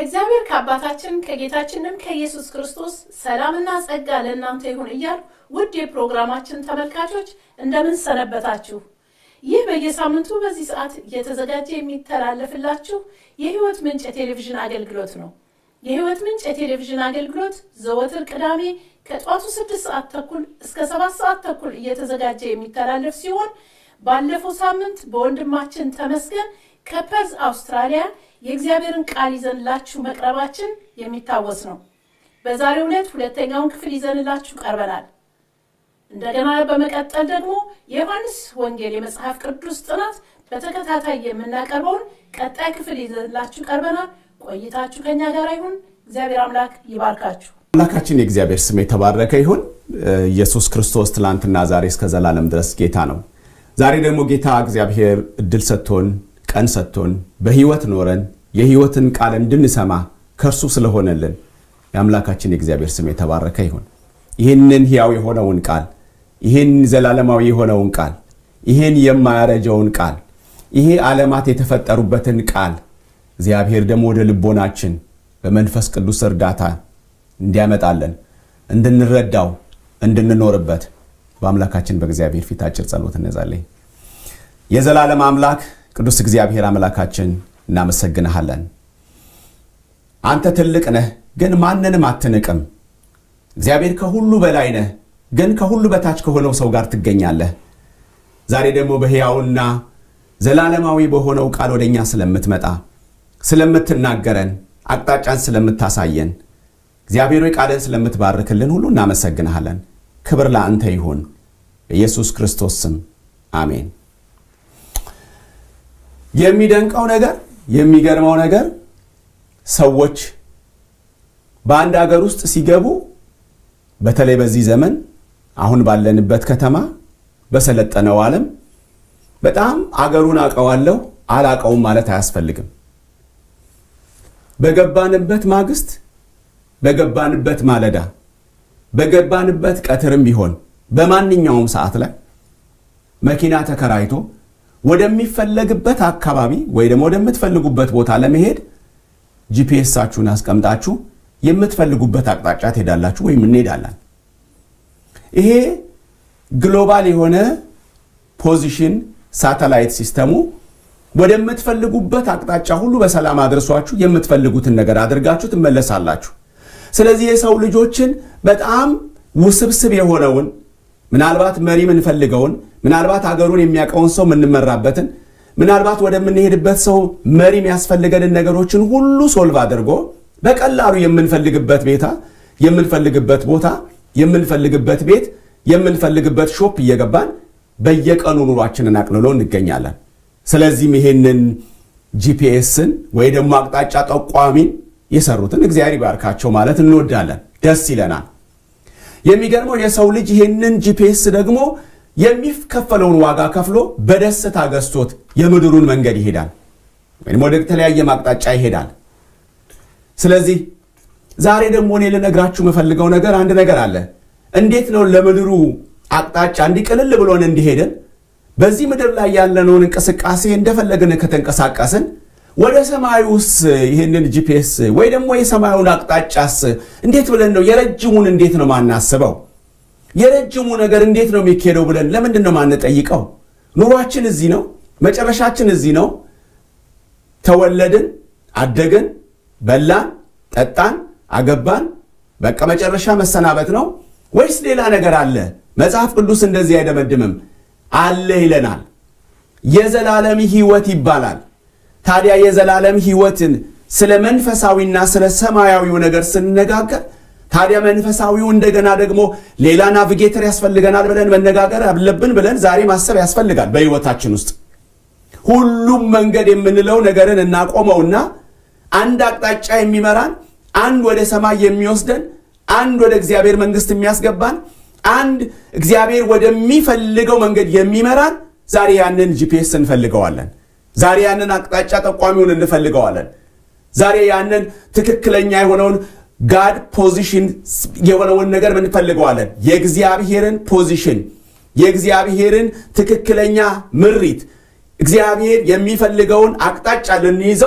ከእግዚአብሔር ከአባታችን ከጌታችንም ከኢየሱስ ክርስቶስ ሰላምና ጸጋ ለእናንተ ይሁን እያል ውድ የፕሮግራማችን ተመልካቾች እንደምን ሰነበታችሁ? ይህ በየሳምንቱ በዚህ ሰዓት እየተዘጋጀ የሚተላለፍላችሁ የሕይወት ምንጭ የቴሌቪዥን አገልግሎት ነው። የሕይወት ምንጭ የቴሌቪዥን አገልግሎት ዘወትር ቅዳሜ ከጠዋቱ ስድስት ሰዓት ተኩል እስከ ሰባት ሰዓት ተኩል እየተዘጋጀ የሚተላለፍ ሲሆን ባለፈው ሳምንት በወንድማችን ተመስገን ከፐርዝ አውስትራሊያ የእግዚአብሔርን ቃል ይዘንላችሁ መቅረባችን የሚታወስ ነው። በዛሬው ዕለት ሁለተኛውን ክፍል ይዘንላችሁ ቀርበናል። እንደገና በመቀጠል ደግሞ የዮሐንስ ወንጌል የመጽሐፍ ቅዱስ ጥናት በተከታታይ የምናቀርበውን ቀጣይ ክፍል ይዘንላችሁ ቀርበናል። ቆይታችሁ ከኛ ጋር ይሁን። እግዚአብሔር አምላክ ይባርካችሁ። አምላካችን የእግዚአብሔር ስም የተባረከ ይሁን። ኢየሱስ ክርስቶስ ትላንትና ዛሬ እስከ ዘላለም ድረስ ጌታ ነው። ዛሬ ደግሞ ጌታ እግዚአብሔር እድል ሰጥቶን ቀን ሰጥቶን በህይወት ኖረን የህይወትን ቃል እንድንሰማ ከእርሱ ስለሆነልን የአምላካችን የእግዚአብሔር ስም የተባረከ ይሁን። ይህንን ሕያው የሆነውን ቃል ይህን ዘላለማዊ የሆነውን ቃል ይህን የማያረጀውን ቃል ይሄ ዓለማት የተፈጠሩበትን ቃል እግዚአብሔር ደግሞ ወደ ልቦናችን በመንፈስ ቅዱስ እርዳታ እንዲያመጣለን እንድንረዳው እንድንኖርበት በአምላካችን በእግዚአብሔር ፊት አጭር ጸሎት እንጸልይ። የዘላለም አምላክ ቅዱስ እግዚአብሔር አምላካችን እናመሰግንሃለን። አንተ ትልቅ ነህ፣ ግን ማንንም አትንቅም። እግዚአብሔር ከሁሉ በላይ ነህ፣ ግን ከሁሉ በታች ከሆነው ሰው ጋር ትገኛለህ። ዛሬ ደግሞ በሕያውና ዘላለማዊ በሆነው ቃል ወደ እኛ ስለምትመጣ ስለምትናገረን፣ አቅጣጫን ስለምታሳየን እግዚአብሔር ሆይ ቃልን ስለምትባርክልን ሁሉ እናመሰግንሃለን። ክብር ለአንተ ይሁን፣ በኢየሱስ ክርስቶስ ስም አሜን። የሚደንቀው ነገር የሚገርመው ነገር ሰዎች በአንድ አገር ውስጥ ሲገቡ በተለይ በዚህ ዘመን አሁን ባለንበት ከተማ በሰለጠነው ዓለም በጣም አገሩን አውቀዋለሁ አላውቀውም ማለት አያስፈልግም። በገባንበት ማግስት፣ በገባንበት ማለዳ፣ በገባንበት ቀትርም ቢሆን በማንኛውም ሰዓት ላይ መኪና ተከራይቶ ወደሚፈለግበት አካባቢ ወይ ደግሞ ወደምትፈልጉበት ቦታ ለመሄድ ጂፒኤሳችሁን አስቀምጣችሁ የምትፈልጉበት አቅጣጫ ትሄዳላችሁ ወይም እንሄዳለን። ይሄ ግሎባል የሆነ ፖዚሽን ሳተላይት ሲስተሙ ወደምትፈልጉበት አቅጣጫ ሁሉ በሰላም አድርሷችሁ የምትፈልጉትን ነገር አድርጋችሁ ትመለሳላችሁ። ስለዚህ የሰው ልጆችን በጣም ውስብስብ የሆነውን ምናልባት መሪ የምንፈልገውን ምናልባት ሀገሩን የሚያውቀውን ሰው የምንመራበትን ምናልባት ወደምንሄድበት ሰው መሪ የሚያስፈልገንን ነገሮችን ሁሉ ሶልቭ አድርጎ በቀላሉ የምንፈልግበት ቤታ የምንፈልግበት ቦታ የምንፈልግበት ቤት የምንፈልግበት ሾፕ እየገባን በየቀኑ ኑሯችንን አቅልሎ እንገኛለን። ስለዚህም ይሄንን ጂፒኤስን ወይ ደግሞ አቅጣጫ ጠቋሚን የሰሩትን እግዚአብሔር ይባርካቸው ማለት እንወዳለን፣ ደስ ይለናል። የሚገርመው የሰው ልጅ ይሄንን ጂፒኤስ ደግሞ የሚከፈለውን ዋጋ ከፍሎ በደስታ ገዝቶት የምድሩን መንገድ ይሄዳል ወይም ወደ ተለያየ ማቅጣጫ ይሄዳል። ስለዚህ ዛሬ ደግሞ እኔ ልነግራችሁ የምፈልገው ነገር አንድ ነገር አለ። እንዴት ነው ለምድሩ አቅጣጫ እንዲቅልል ብሎን እንዲሄድን በዚህ ምድር ላይ ያለነውን እንቅስቃሴ እንደፈለግን ከተንቀሳቀስን ወደ ሰማዩስ ይህንን ጂፒኤስ ወይ ደግሞ የሰማዩን አቅጣጫስ እንዴት ብለን ነው የረጅሙን እንዴት ነው ማናስበው? የረጅሙ ነገር እንዴት ነው የሚካሄደው ብለን ለምንድን ነው ማንጠይቀው? ኑሯችን እዚህ ነው፣ መጨረሻችን እዚህ ነው። ተወለድን፣ አደግን፣ በላን፣ ጠጣን፣ አገባን፣ በቃ መጨረሻ መሰናበት ነው ወይስ ሌላ ነገር አለ? መጽሐፍ ቅዱስ እንደዚህ አይደመድምም። አለ ይለናል። የዘላለም ሕይወት ይባላል። ታዲያ የዘላለም ሕይወትን ስለ መንፈሳዊና ስለ ሰማያዊው ነገር ስንነጋገር ታዲያ መንፈሳዊው እንደገና ደግሞ ሌላ ናቪጌተር ያስፈልገናል ብለን መነጋገር አለብን ብለን ዛሬ ማሰብ ያስፈልጋል። በሕይወታችን ውስጥ ሁሉም መንገድ የምንለው ነገርን እናቆመውና አንድ አቅጣጫ የሚመራን አንድ ወደ ሰማይ የሚወስደን አንድ ወደ እግዚአብሔር መንግሥት የሚያስገባን አንድ እግዚአብሔር ወደሚፈልገው መንገድ የሚመራን ዛሬ ያንን ጂፒኤስ እንፈልገዋለን። ዛሬ ያንን አቅጣጫ ጠቋሚውን እንፈልገዋለን። ዛሬ ያንን ትክክለኛ የሆነውን ጋድ ፖዚሽን የሆነውን ነገር እንፈልገዋለን። የእግዚአብሔርን ፖዚሽን፣ የእግዚአብሔርን ትክክለኛ ምሪት፣ እግዚአብሔር የሚፈልገውን አቅጣጫ ልንይዘው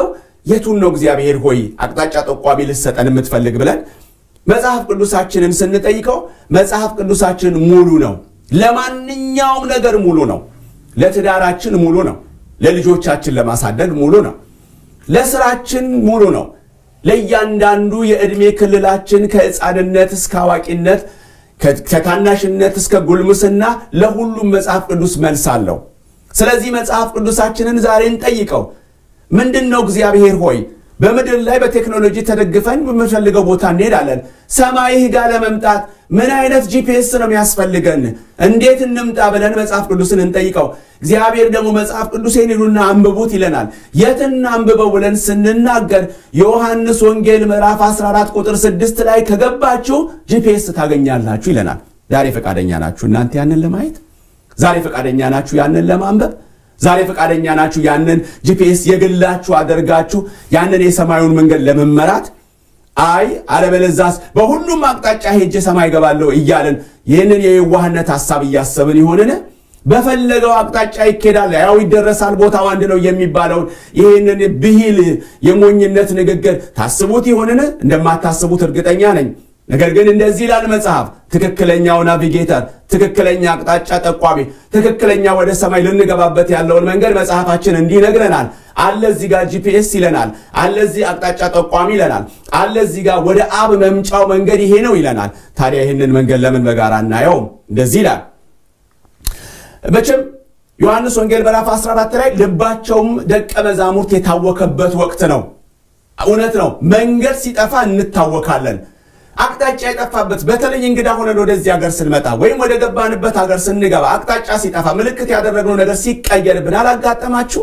የቱን ነው እግዚአብሔር ሆይ አቅጣጫ ጠቋሚ ልሰጠን የምትፈልግ ብለን መጽሐፍ ቅዱሳችንን ስንጠይቀው መጽሐፍ ቅዱሳችን ሙሉ ነው። ለማንኛውም ነገር ሙሉ ነው። ለትዳራችን ሙሉ ነው። ለልጆቻችን ለማሳደግ ሙሉ ነው። ለስራችን ሙሉ ነው። ለእያንዳንዱ የዕድሜ ክልላችን ከሕፃንነት እስከ አዋቂነት ከታናሽነት እስከ ጉልምስና ለሁሉም መጽሐፍ ቅዱስ መልስ አለው። ስለዚህ መጽሐፍ ቅዱሳችንን ዛሬ እንጠይቀው። ምንድን ነው እግዚአብሔር ሆይ በምድር ላይ በቴክኖሎጂ ተደግፈን በምንፈልገው ቦታ እንሄዳለን። ሰማይህ ጋር ለመምጣት ምን አይነት ጂፒኤስ ነው የሚያስፈልገን? እንዴት እንምጣ ብለን መጽሐፍ ቅዱስን እንጠይቀው። እግዚአብሔር ደግሞ መጽሐፍ ቅዱሴን ሂዱና አንብቡት ይለናል። የትን አንብበው ብለን ስንናገር የዮሐንስ ወንጌል ምዕራፍ 14 ቁጥር 6 ላይ ከገባችሁ ጂፒኤስ ታገኛላችሁ ይለናል። ዛሬ ፈቃደኛ ናችሁ እናንተ ያንን ለማየት? ዛሬ ፈቃደኛ ናችሁ ያንን ለማንበብ? ዛሬ ፈቃደኛ ናችሁ ያንን ጂፒኤስ የግላችሁ አደርጋችሁ ያንን የሰማዩን መንገድ ለመመራት? አይ አለበለዛስ በሁሉም አቅጣጫ ሄጄ ሰማይ ገባለሁ እያልን ይህንን የየዋህነት ሐሳብ እያሰብን ይሆንን? በፈለገው አቅጣጫ ይኬዳል፣ ያው ይደረሳል፣ ቦታው አንድ ነው የሚባለውን ይህንን ብሂል የሞኝነት ንግግር ታስቡት ይሆንን? እንደማታስቡት እርግጠኛ ነኝ። ነገር ግን እንደዚህ ይላል መጽሐፍ፣ ትክክለኛው ናቪጌተር፣ ትክክለኛ አቅጣጫ ጠቋሚ፣ ትክክለኛ ወደ ሰማይ ልንገባበት ያለውን መንገድ መጽሐፋችን እንዲህ ይነግረናል። አለ እዚህ ጋር ጂፒኤስ ይለናል። አለ እዚህ አቅጣጫ ጠቋሚ ይለናል። አለ እዚህ ጋር ወደ አብ መምጫው መንገድ ይሄ ነው ይለናል። ታዲያ ይህንን መንገድ ለምን በጋራ እናየውም? እንደዚህ ይላል። መቼም ዮሐንስ ወንጌል ምዕራፍ 14 ላይ ልባቸውም ደቀ መዛሙርት የታወከበት ወቅት ነው። እውነት ነው። መንገድ ሲጠፋ እንታወካለን። አቅጣጫ የጠፋበት በተለይ እንግዳ ሆነን ወደዚህ ሀገር ስንመጣ ወይም ወደ ገባንበት ሀገር ስንገባ አቅጣጫ ሲጠፋ ምልክት ያደረግነው ነገር ሲቀየርብን አላጋጠማችሁ?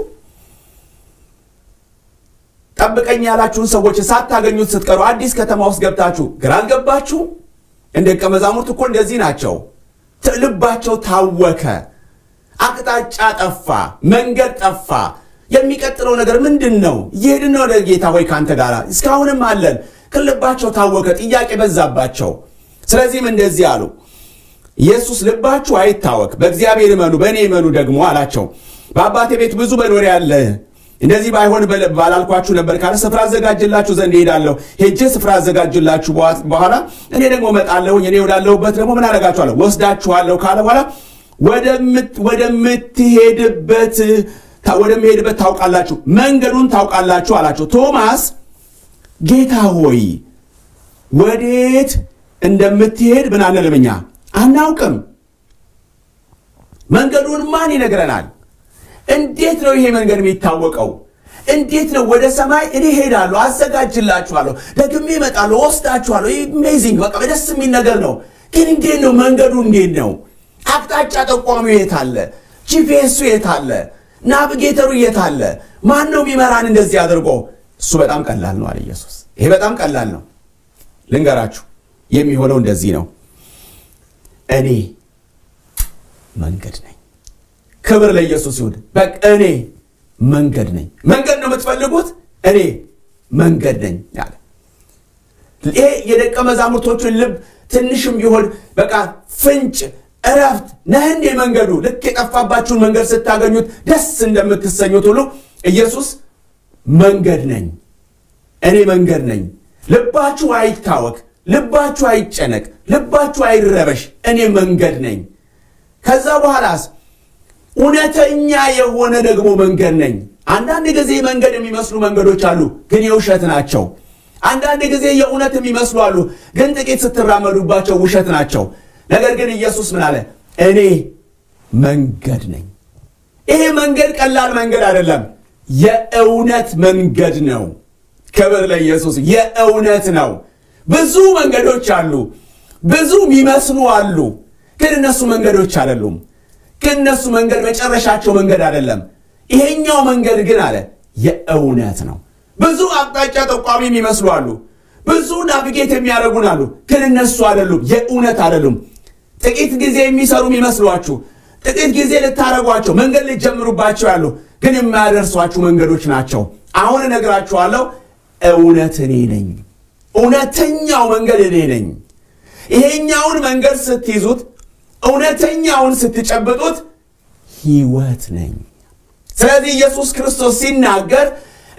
ጠብቀኝ ያላችሁን ሰዎች ሳታገኙት ስትቀሩ አዲስ ከተማ ውስጥ ገብታችሁ ግራ አልገባችሁ? እንደ ደቀ መዛሙርት እኮ እንደዚህ ናቸው። ልባቸው ታወከ፣ አቅጣጫ ጠፋ፣ መንገድ ጠፋ። የሚቀጥለው ነገር ምንድን ነው? እየሄድን ነው ጌታ ሆይ ከአንተ ጋር እስካሁንም አለን ልባቸው ታወከ፣ ጥያቄ በዛባቸው። ስለዚህም እንደዚህ አሉ፣ ኢየሱስ ልባችሁ አይታወክ፣ በእግዚአብሔር እመኑ፣ በእኔ እመኑ ደግሞ አላቸው። በአባቴ ቤት ብዙ መኖሪያ አለ፣ እንደዚህ ባይሆን ባላልኳችሁ ነበር ካለ ስፍራ አዘጋጅላችሁ ዘንድ እሄዳለሁ። ሄጄ ስፍራ አዘጋጅላችሁ በኋላ እኔ ደግሞ እመጣለሁኝ፣ እኔ ወዳለሁበት ደግሞ ምን አደርጋችኋለሁ? ወስዳችኋለሁ ካለ በኋላ ወደምትሄድበት ወደምሄድበት ታውቃላችሁ፣ መንገዱን ታውቃላችሁ አላቸው። ቶማስ ጌታ ሆይ ወዴት እንደምትሄድ ምን አንልም እኛ አናውቅም። መንገዱን ማን ይነግረናል? እንዴት ነው ይሄ መንገድ የሚታወቀው? እንዴት ነው ወደ ሰማይ እኔ ሄዳለሁ፣ አዘጋጅላችኋለሁ፣ ደግሜ እመጣለሁ፣ ወስዳችኋለሁ። ኢሜዚንግ በቃ ደስ የሚል ነገር ነው። ግን እንዴት ነው መንገዱ? እንዴት ነው አቅጣጫ ጠቋሚው? የት አለ? ጂፒኤሱ የት አለ? ናቪጌተሩ የት አለ? ማን ነው የሚመራን እንደዚህ አድርጎ እሱ በጣም ቀላል ነው አለ ኢየሱስ። ይሄ በጣም ቀላል ነው። ልንገራችሁ፣ የሚሆነው እንደዚህ ነው። እኔ መንገድ ነኝ። ክብር ለኢየሱስ ይሁን። በቃ እኔ መንገድ ነኝ። መንገድ ነው የምትፈልጉት? እኔ መንገድ ነኝ አለ። ይሄ የደቀ መዛሙርቶቹን ልብ ትንሽም ቢሆን በቃ ፍንጭ እረፍት ነህ እንዴ መንገዱ ልክ የጠፋባችሁን መንገድ ስታገኙት ደስ እንደምትሰኙት ሁሉ ኢየሱስ መንገድ ነኝ፣ እኔ መንገድ ነኝ። ልባችሁ አይታወክ፣ ልባችሁ አይጨነቅ፣ ልባችሁ አይረበሽ፣ እኔ መንገድ ነኝ። ከዛ በኋላስ እውነተኛ የሆነ ደግሞ መንገድ ነኝ። አንዳንድ ጊዜ መንገድ የሚመስሉ መንገዶች አሉ፣ ግን የውሸት ናቸው። አንዳንድ ጊዜ የእውነት የሚመስሉ አሉ፣ ግን ጥቂት ስትራመዱባቸው ውሸት ናቸው። ነገር ግን ኢየሱስ ምን አለ? እኔ መንገድ ነኝ። ይሄ መንገድ ቀላል መንገድ አይደለም። የእውነት መንገድ ነው። ክብር ለኢየሱስ። የእውነት ነው። ብዙ መንገዶች አሉ፣ ብዙ የሚመስሉ አሉ፣ ግን እነሱ መንገዶች አይደሉም። ግን እነሱ መንገድ መጨረሻቸው መንገድ አይደለም። ይሄኛው መንገድ ግን አለ የእውነት ነው። ብዙ አቅጣጫ ጠቋሚ የሚመስሉ አሉ፣ ብዙ ናቪጌት የሚያደርጉን አሉ፣ ግን እነሱ አይደሉም፣ የእውነት አይደሉም። ጥቂት ጊዜ የሚሰሩ የሚመስሏችሁ ጥቂት ጊዜ ልታደረጓቸው መንገድ ልትጀምሩባቸው ያሉ ግን የማያደርሷችሁ መንገዶች ናቸው። አሁን እነግራችኋለሁ፣ እውነት እኔ ነኝ። እውነተኛው መንገድ እኔ ነኝ። ይሄኛውን መንገድ ስትይዙት፣ እውነተኛውን ስትጨብጡት ሕይወት ነኝ። ስለዚህ ኢየሱስ ክርስቶስ ሲናገር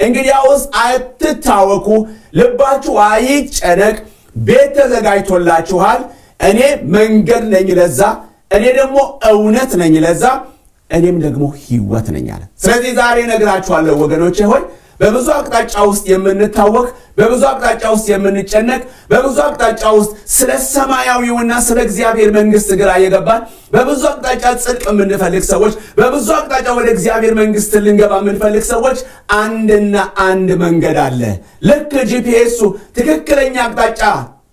እንግዲያውስ አትታወኩ፣ ልባችሁ አይጨነቅ። ቤት ተዘጋጅቶላችኋል። እኔ መንገድ ነኝ ለዛ፣ እኔ ደግሞ እውነት ነኝ ለዛ፣ እኔም ደግሞ ሕይወት ነኝ አለ። ስለዚህ ዛሬ እነግራችኋለሁ ወገኖቼ ሆይ በብዙ አቅጣጫ ውስጥ የምንታወቅ በብዙ አቅጣጫ ውስጥ የምንጨነቅ በብዙ አቅጣጫ ውስጥ ስለ ሰማያዊውና ስለ እግዚአብሔር መንግስት ግራ የገባን በብዙ አቅጣጫ ጽድቅ የምንፈልግ ሰዎች በብዙ አቅጣጫ ወደ እግዚአብሔር መንግስት ልንገባ የምንፈልግ ሰዎች አንድና አንድ መንገድ አለ። ልክ ጂፒኤሱ ትክክለኛ አቅጣጫ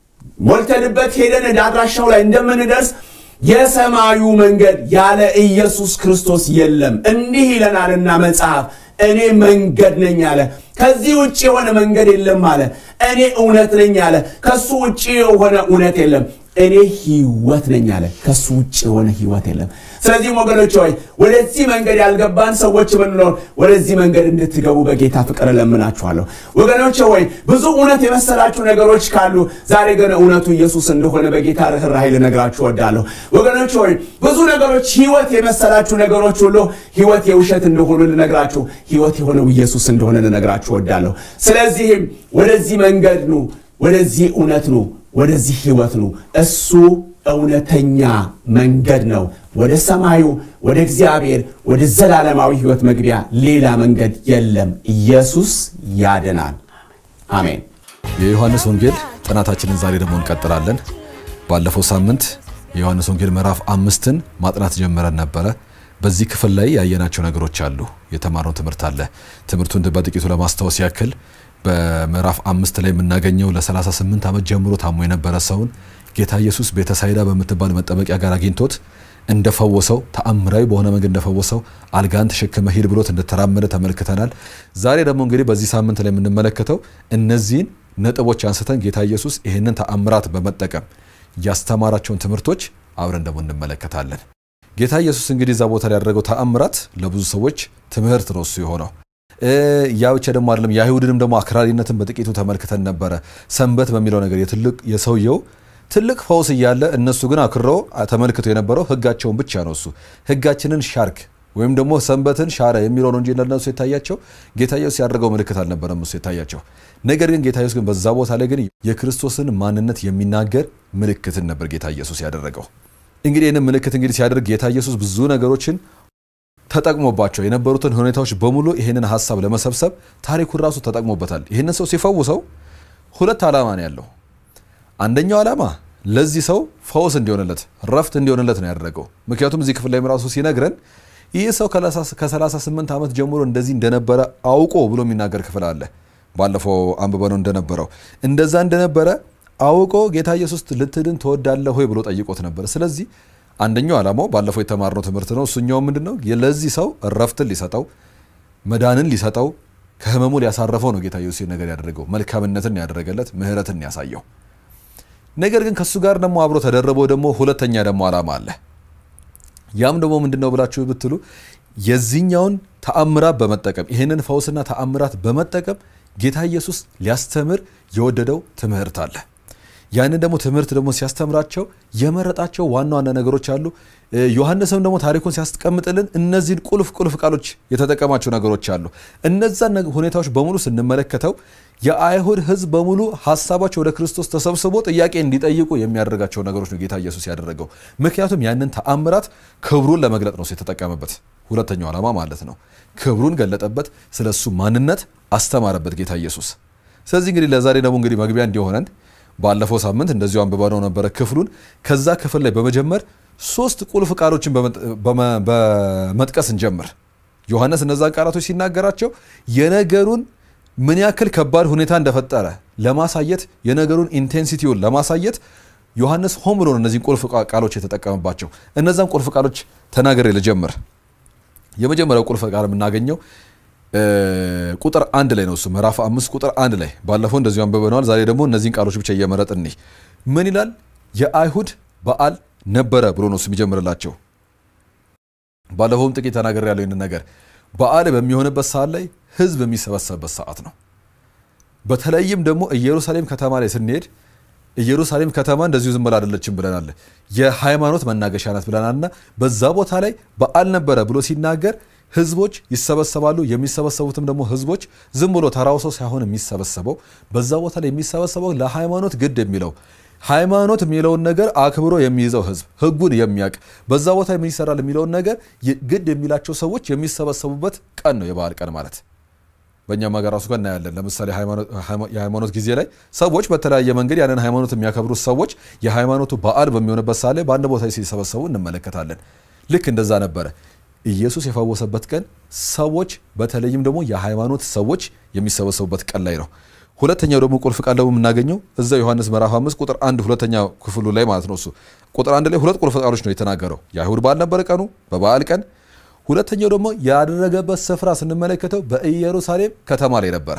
ሞልተንበት ሄደን ወደ አድራሻው ላይ እንደምንደርስ የሰማዩ መንገድ ያለ ኢየሱስ ክርስቶስ የለም። እንዲህ ይለናልና መጽሐፍ እኔ መንገድ ነኝ አለ። ከዚህ ውጭ የሆነ መንገድ የለም አለ። እኔ እውነት ነኝ አለ። ከሱ ውጭ የሆነ እውነት የለም። እኔ ህይወት ነኝ አለ። ከሱ ውጭ የሆነ ህይወት የለም። ስለዚህም ወገኖች ሆይ ወደዚህ መንገድ ያልገባን ሰዎች ብንኖር ወደዚህ መንገድ እንድትገቡ በጌታ ፍቅር እለምናችኋለሁ። ወገኖች ሆይ ብዙ እውነት የመሰላችሁ ነገሮች ካሉ ዛሬ ግን እውነቱ ኢየሱስ እንደሆነ በጌታ ርኅራኄ ልነግራችሁ እወዳለሁ። ወገኖች ሆይ ብዙ ነገሮች ህይወት የመሰላችሁ ነገሮች ሁሉ ህይወት የውሸት እንደሆኑ ልነግራችሁ፣ ህይወት የሆነው ኢየሱስ እንደሆነ ልነግራችሁ እወዳለሁ። ስለዚህም ወደዚህ መንገድ ኑ፣ ወደዚህ እውነት ኑ፣ ወደዚህ ህይወት ኑ። እሱ እውነተኛ መንገድ ነው። ወደ ሰማዩ ወደ እግዚአብሔር ወደ ዘላለማዊ ህይወት መግቢያ ሌላ መንገድ የለም። ኢየሱስ ያድናል። አሜን። የዮሐንስ ወንጌል ጥናታችንን ዛሬ ደግሞ እንቀጥላለን። ባለፈው ሳምንት የዮሐንስ ወንጌል ምዕራፍ አምስትን ማጥናት ጀምረን ነበረ። በዚህ ክፍል ላይ ያየናቸው ነገሮች አሉ። የተማርነው ትምህርት አለ። ትምህርቱን በጥቂቱ ለማስታወስ ያክል በምዕራፍ አምስት ላይ የምናገኘው ለ38 ዓመት ጀምሮ ታሞ የነበረ ሰውን ጌታ ኢየሱስ ቤተሳይዳ በምትባል መጠመቂያ ጋር አግኝቶት እንደፈወሰው ተአምራዊ በሆነ መንገድ እንደፈወሰው አልጋን ተሸክመ ሂድ ብሎት እንደተራመደ ተመልክተናል። ዛሬ ደግሞ እንግዲህ በዚህ ሳምንት ላይ የምንመለከተው እነዚህን ነጥቦች አንስተን ጌታ ኢየሱስ ይህንን ተአምራት በመጠቀም ያስተማራቸውን ትምህርቶች አብረን ደግሞ እንመለከታለን። ጌታ ኢየሱስ እንግዲህ እዛ ቦታ ላይ ያደረገው ተአምራት ለብዙ ሰዎች ትምህርት ነው እሱ የሆነው ያ ብቻ ደግሞ አይደለም። የአይሁድንም ደግሞ አክራሪነትን በጥቂቱ ተመልክተን ነበረ። ሰንበት በሚለው ነገር የትልቅ የሰውየው ትልቅ ፈውስ እያለ እነሱ ግን አክረው ተመልክቶ የነበረው ሕጋቸውን ብቻ ነው። እሱ ሕጋችንን ሻርክ ወይም ደግሞ ሰንበትን ሻረ የሚለው ነው እንጂ ለነሱ የታያቸው ጌታ ኢየሱስ ያደረገው ምልክት አልነበረም እሱ የታያቸው። ነገር ግን ጌታ ኢየሱስ ግን በዛ ቦታ ላይ ግን የክርስቶስን ማንነት የሚናገር ምልክትን ነበር ጌታ ኢየሱስ ያደረገው። እንግዲህ ይህንን ምልክት እንግዲህ ሲያደርግ ጌታ ኢየሱስ ብዙ ነገሮችን ተጠቅሞባቸው የነበሩትን ሁኔታዎች በሙሉ ይህንን ሀሳብ ለመሰብሰብ ታሪኩን ራሱ ተጠቅሞበታል። ይህንን ሰው ሲፈውሰው ሁለት ዓላማ ነው ያለው። አንደኛው ዓላማ ለዚህ ሰው ፈውስ እንዲሆንለት ረፍት እንዲሆንለት ነው ያደረገው። ምክንያቱም እዚህ ክፍል ላይ ራሱ ሲነግረን ይህ ሰው ከ38 ዓመት ጀምሮ እንደዚህ እንደነበረ አውቆ ብሎ የሚናገር ክፍል አለ። ባለፈው አንብበነው እንደነበረው እንደዛ እንደነበረ አውቆ ጌታ ኢየሱስ ልትድን ትወዳለህ ሆይ ብሎ ጠይቆት ነበር። ስለዚህ አንደኛው ዓላማው ባለፈው የተማርነው ትምህርት ነው። እሱኛው ምንድን ነው? ለዚህ ሰው እረፍትን ሊሰጠው መዳንን ሊሰጠው ከህመሙ ሊያሳረፈው ነው ጌታ ኢየሱስ ነገር ያደረገው። መልካምነትን ያደረገለት ምህረትን ያሳየው። ነገር ግን ከእሱ ጋር ደግሞ አብሮ ተደረበው ደግሞ ሁለተኛ ደግሞ ዓላማ አለ። ያም ደግሞ ምንድን ነው ብላችሁ ብትሉ የዚህኛውን ተአምራት በመጠቀም ይህንን ፈውስና ተአምራት በመጠቀም ጌታ ኢየሱስ ሊያስተምር የወደደው ትምህርት አለ። ያንን ደግሞ ትምህርት ደግሞ ሲያስተምራቸው የመረጣቸው ዋና ዋና ነገሮች አሉ። ዮሐንስም ደግሞ ታሪኩን ሲያስቀምጥልን እነዚህን ቁልፍ ቁልፍ ቃሎች የተጠቀማቸው ነገሮች አሉ። እነዛን ሁኔታዎች በሙሉ ስንመለከተው የአይሁድ ሕዝብ በሙሉ ሀሳባቸው ወደ ክርስቶስ ተሰብስቦ ጥያቄ እንዲጠይቁ የሚያደርጋቸው ነገሮች ነው ጌታ ኢየሱስ ያደረገው። ምክንያቱም ያንን ተአምራት ክብሩን ለመግለጥ ነው የተጠቀመበት። ሁለተኛው ዓላማ ማለት ነው። ክብሩን ገለጠበት፣ ስለ እሱ ማንነት አስተማረበት ጌታ ኢየሱስ። ስለዚህ እንግዲህ ለዛሬ ደግሞ እንግዲህ መግቢያ እንዲሆነን ባለፈው ሳምንት እንደዚሁ አንብበነው ነበረ ክፍሉን። ከዛ ክፍል ላይ በመጀመር ሶስት ቁልፍ ቃሎችን በመጥቀስ እንጀምር። ዮሐንስ እነዛን ቃላቶች ሲናገራቸው የነገሩን ምን ያክል ከባድ ሁኔታ እንደፈጠረ ለማሳየት የነገሩን ኢንቴንሲቲውን ለማሳየት ዮሐንስ ሆን ብሎ ነው እነዚህን ቁልፍ ቃሎች የተጠቀመባቸው። እነዛን ቁልፍ ቃሎች ተናገሬ ልጀምር። የመጀመሪያው ቁልፍ ቃል የምናገኘው ቁጥር አንድ ላይ ነው። እሱ ምዕራፍ አምስት ቁጥር አንድ ላይ ባለፈው እንደዚሁ አንብበነዋል። ዛሬ ደግሞ እነዚህን ቃሎች ብቻ እየመረጥ እኒህ ምን ይላል? የአይሁድ በዓል ነበረ ብሎ ነው እሱ የሚጀምርላቸው። ባለፈውም ጥቂት ተናገር ያለው ይህንን ነገር በዓል በሚሆንበት ሰዓት ላይ ህዝብ የሚሰበሰብበት ሰዓት ነው። በተለይም ደግሞ ኢየሩሳሌም ከተማ ላይ ስንሄድ ኢየሩሳሌም ከተማ እንደዚሁ ዝም ብላ አይደለችም ብለናል። የሃይማኖት መናገሻ ናት ብለናልና በዛ ቦታ ላይ በዓል ነበረ ብሎ ሲናገር ህዝቦች ይሰበሰባሉ። የሚሰበሰቡትም ደግሞ ህዝቦች ዝም ብሎ ተራው ሰው ሳይሆን የሚሰበሰበው በዛ ቦታ ላይ የሚሰበሰበው ለሃይማኖት ግድ የሚለው ሃይማኖት የሚለውን ነገር አክብሮ የሚይዘው ህዝብ ህጉን የሚያውቅ በዛ ቦታ ምን ይሰራል የሚለውን ነገር ግድ የሚላቸው ሰዎች የሚሰበሰቡበት ቀን ነው የበዓል ቀን ማለት። በእኛም ሀገር ራሱ ጋር እናያለን። ለምሳሌ የሃይማኖት ጊዜ ላይ ሰዎች በተለያየ መንገድ ያንን ሃይማኖት የሚያከብሩት ሰዎች የሃይማኖቱ በዓል በሚሆንበት ሰዓት ላይ በአንድ ቦታ ሲሰበሰቡ እንመለከታለን። ልክ እንደዛ ነበረ። ኢየሱስ የፈወሰበት ቀን ሰዎች በተለይም ደግሞ የሃይማኖት ሰዎች የሚሰበሰቡበት ቀን ላይ ነው። ሁለተኛው ደግሞ ቁልፍ ቃል ደግሞ የምናገኘው እዛ ዮሐንስ ምዕራፍ አምስት ቁጥር አንድ ሁለተኛ ክፍሉ ላይ ማለት ነው። እሱ ቁጥር አንድ ላይ ሁለት ቁልፍ ቃሎች ነው የተናገረው። የአይሁድ በዓል ነበረ ቀኑ በበዓል ቀን። ሁለተኛው ደግሞ ያደረገበት ስፍራ ስንመለከተው በኢየሩሳሌም ከተማ ላይ ነበረ።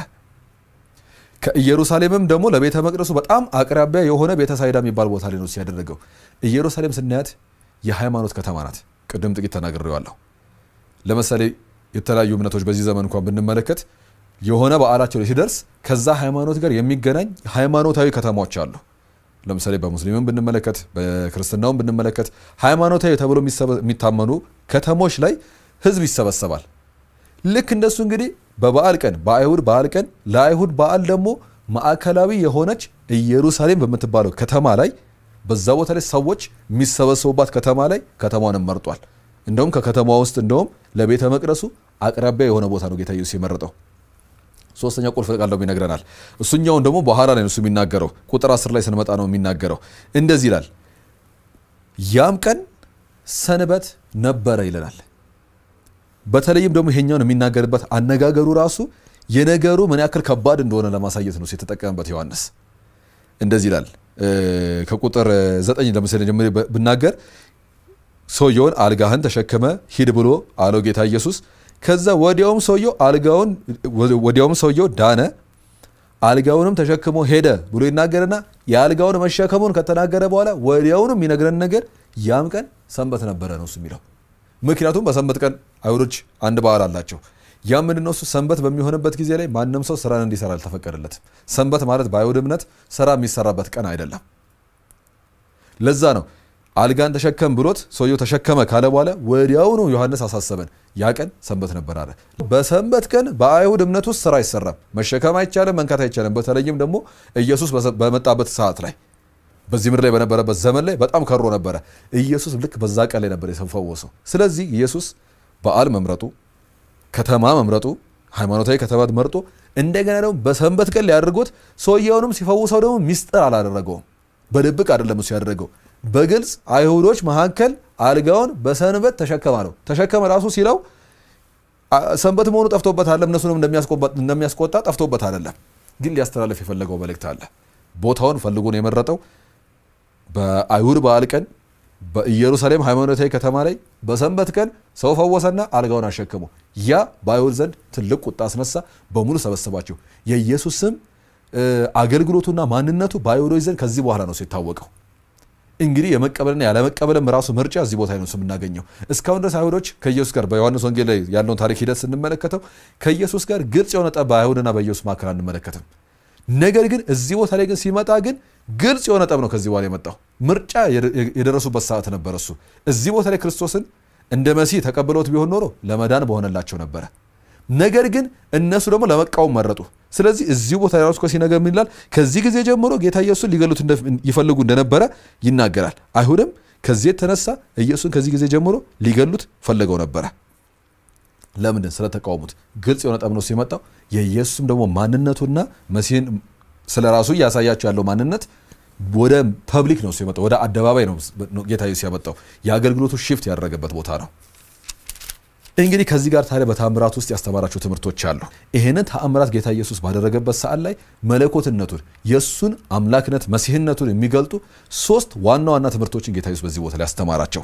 ከኢየሩሳሌምም ደግሞ ለቤተ መቅደሱ በጣም አቅራቢያ የሆነ ቤተ ሳይዳ የሚባል ቦታ ላይ ነው ሲያደረገው። ኢየሩሳሌም ስናያት የሃይማኖት ከተማ ናት። ቅድም ጥቂት ተናግሬዋለሁ። ለምሳሌ የተለያዩ እምነቶች በዚህ ዘመን እንኳን ብንመለከት የሆነ በዓላቸው ላይ ሲደርስ ከዛ ሃይማኖት ጋር የሚገናኝ ሃይማኖታዊ ከተማዎች አሉ። ለምሳሌ በሙስሊምም ብንመለከት በክርስትናውም ብንመለከት ሃይማኖታዊ ተብሎ የሚታመኑ ከተሞች ላይ ህዝብ ይሰበሰባል። ልክ እንደሱ እንግዲህ በበዓል ቀን በአይሁድ በዓል ቀን ለአይሁድ በዓል ደግሞ ማዕከላዊ የሆነች ኢየሩሳሌም በምትባለው ከተማ ላይ በዛ ቦታ ላይ ሰዎች የሚሰበሰቡባት ከተማ ላይ ከተማውንም መርጧል። እንደውም ከከተማ ውስጥ እንደውም ለቤተ መቅደሱ አቅራቢያ የሆነ ቦታ ነው ጌታ ኢየሱስ የመረጠው። ሶስተኛ ቁልፍ ቃል ደግሞ ይነግረናል። እሱኛውን ደግሞ በኋላ ላይ እሱ የሚናገረው ቁጥር አስር ላይ ስንመጣ ነው የሚናገረው። እንደዚህ ይላል፣ ያም ቀን ሰንበት ነበረ ይለናል። በተለይም ደግሞ ይሄኛውን የሚናገርበት አነጋገሩ ራሱ የነገሩ ምን ያክል ከባድ እንደሆነ ለማሳየት ነው የተጠቀመበት ዮሐንስ። እንደዚህ ይላል ከቁጥር ዘጠኝ ለምሳሌ ጀምሬ ብናገር ሰውየውን አልጋህን ተሸክመ ሂድ ብሎ አለው ጌታ ኢየሱስ። ከዛ ወዲያውም ሰውየው አልጋውን ወዲያውም ሰውየው ዳነ፣ አልጋውንም ተሸክሞ ሄደ ብሎ ይናገርና የአልጋውን መሸከሙን ከተናገረ በኋላ ወዲያውኑ የሚነግረን ነገር ያም ቀን ሰንበት ነበረ ነው እሱ የሚለው። ምክንያቱም በሰንበት ቀን አይሁዶች አንድ በዓል አላቸው። ያ ምንድን ነው እሱ ሰንበት በሚሆንበት ጊዜ ላይ ማንም ሰው ስራን እንዲሰራ አልተፈቀደለትም። ሰንበት ማለት በአይሁድ እምነት ስራ የሚሰራበት ቀን አይደለም። ለዛ ነው አልጋን ተሸከም ብሎት ሰውየው ተሸከመ ካለ በኋላ ወዲያውኑ ዮሐንስ አሳሰበን፣ ያ ቀን ሰንበት ነበር አለ። በሰንበት ቀን በአይሁድ እምነት ውስጥ ስራ አይሰራም፣ መሸከም አይቻልም፣ መንካት አይቻልም። በተለይም ደግሞ ኢየሱስ በመጣበት ሰዓት ላይ በዚህ ምድር ላይ በነበረበት ዘመን ላይ በጣም ከሮ ነበረ። ኢየሱስ ልክ በዛ ቀን ላይ ነበር የተፈወሰው። ስለዚህ ኢየሱስ በዓል መምረጡ፣ ከተማ መምረጡ፣ ሃይማኖታዊ ከተማ መርጦ እንደገና ደግሞ በሰንበት ቀን ሊያደርጎት ሰውየውንም ሲፈውሰው ደግሞ ሚስጥር አላደረገውም። በድብቅ አይደለም እሱ ያደረገው በግልጽ አይሁዶች መካከል አልጋውን በሰንበት ተሸከመ ነው። ተሸከመ ራሱ ሲለው ሰንበት መሆኑ ጠፍቶበት አይደለም፣ እነሱንም እንደሚያስቆጣ ጠፍቶበት አይደለም። ግን ሊያስተላለፍ የፈለገው መልእክት አለ። ቦታውን ፈልጎ ነው የመረጠው። በአይሁድ በዓል ቀን በኢየሩሳሌም ሃይማኖታዊ ከተማ ላይ በሰንበት ቀን ሰው ፈወሰና አልጋውን አሸከሙ። ያ በአይሁድ ዘንድ ትልቅ ቁጣ አስነሳ። በሙሉ ሰበሰባቸው። የኢየሱስ ስም አገልግሎቱና ማንነቱ በአይሁዶች ዘንድ ከዚህ በኋላ ነው ሲታወቀው። እንግዲህ የመቀበልና ያለመቀበልም ራሱ ምርጫ እዚህ ቦታ ነው የምናገኘው። እስካሁን ድረስ አይሁዶች ከኢየሱስ ጋር በዮሐንስ ወንጌል ላይ ያለውን ታሪክ ሂደት ስንመለከተው ከኢየሱስ ጋር ግልጽ የሆነ ጠብ በአይሁድና በኢየሱስ መካከል አንመለከትም። ነገር ግን እዚህ ቦታ ላይ ግን ሲመጣ ግን ግልጽ የሆነ ጠብ ነው ከዚህ በኋላ የመጣው። ምርጫ የደረሱበት ሰዓት ነበር እሱ። እዚህ ቦታ ላይ ክርስቶስን እንደ መሲህ ተቀብለውት ቢሆን ኖሮ ለመዳን በሆነላቸው ነበረ። ነገር ግን እነሱ ደግሞ ለመቃወም መረጡ። ስለዚህ እዚሁ ቦታ ራሱ ሲነገር ምን ይላል? ከዚህ ጊዜ ጀምሮ ጌታ ኢየሱስን ሊገሉት ይፈልጉ እንደነበረ ይናገራል። አይሁድም ከዚህ የተነሳ ኢየሱስን ከዚህ ጊዜ ጀምሮ ሊገሉት ፈለገው ነበረ። ለምንድን? ስለተቃወሙት። ግልጽ የሆነ ጠብ ነው ሲመጣው። የኢየሱስም ደግሞ ማንነቱና መሲህን ስለ ራሱ እያሳያቸው ያለው ማንነት ወደ ፐብሊክ ነው ሲመጣው፣ ወደ አደባባይ ነው ጌታ ኢየሱስ ያመጣው። የአገልግሎቱ ሽፍት ያደረገበት ቦታ ነው። እንግዲህ ከዚህ ጋር ታዲያ በተአምራት ውስጥ ያስተማራቸው ትምህርቶች አሉ። ይህንን ተአምራት ጌታ ኢየሱስ ባደረገበት ሰዓት ላይ መለኮትነቱን የእሱን አምላክነት መሲህነቱን የሚገልጡ ሶስት ዋና ዋና ትምህርቶችን ጌታ ኢየሱስ በዚህ ቦታ ላይ ያስተማራቸው።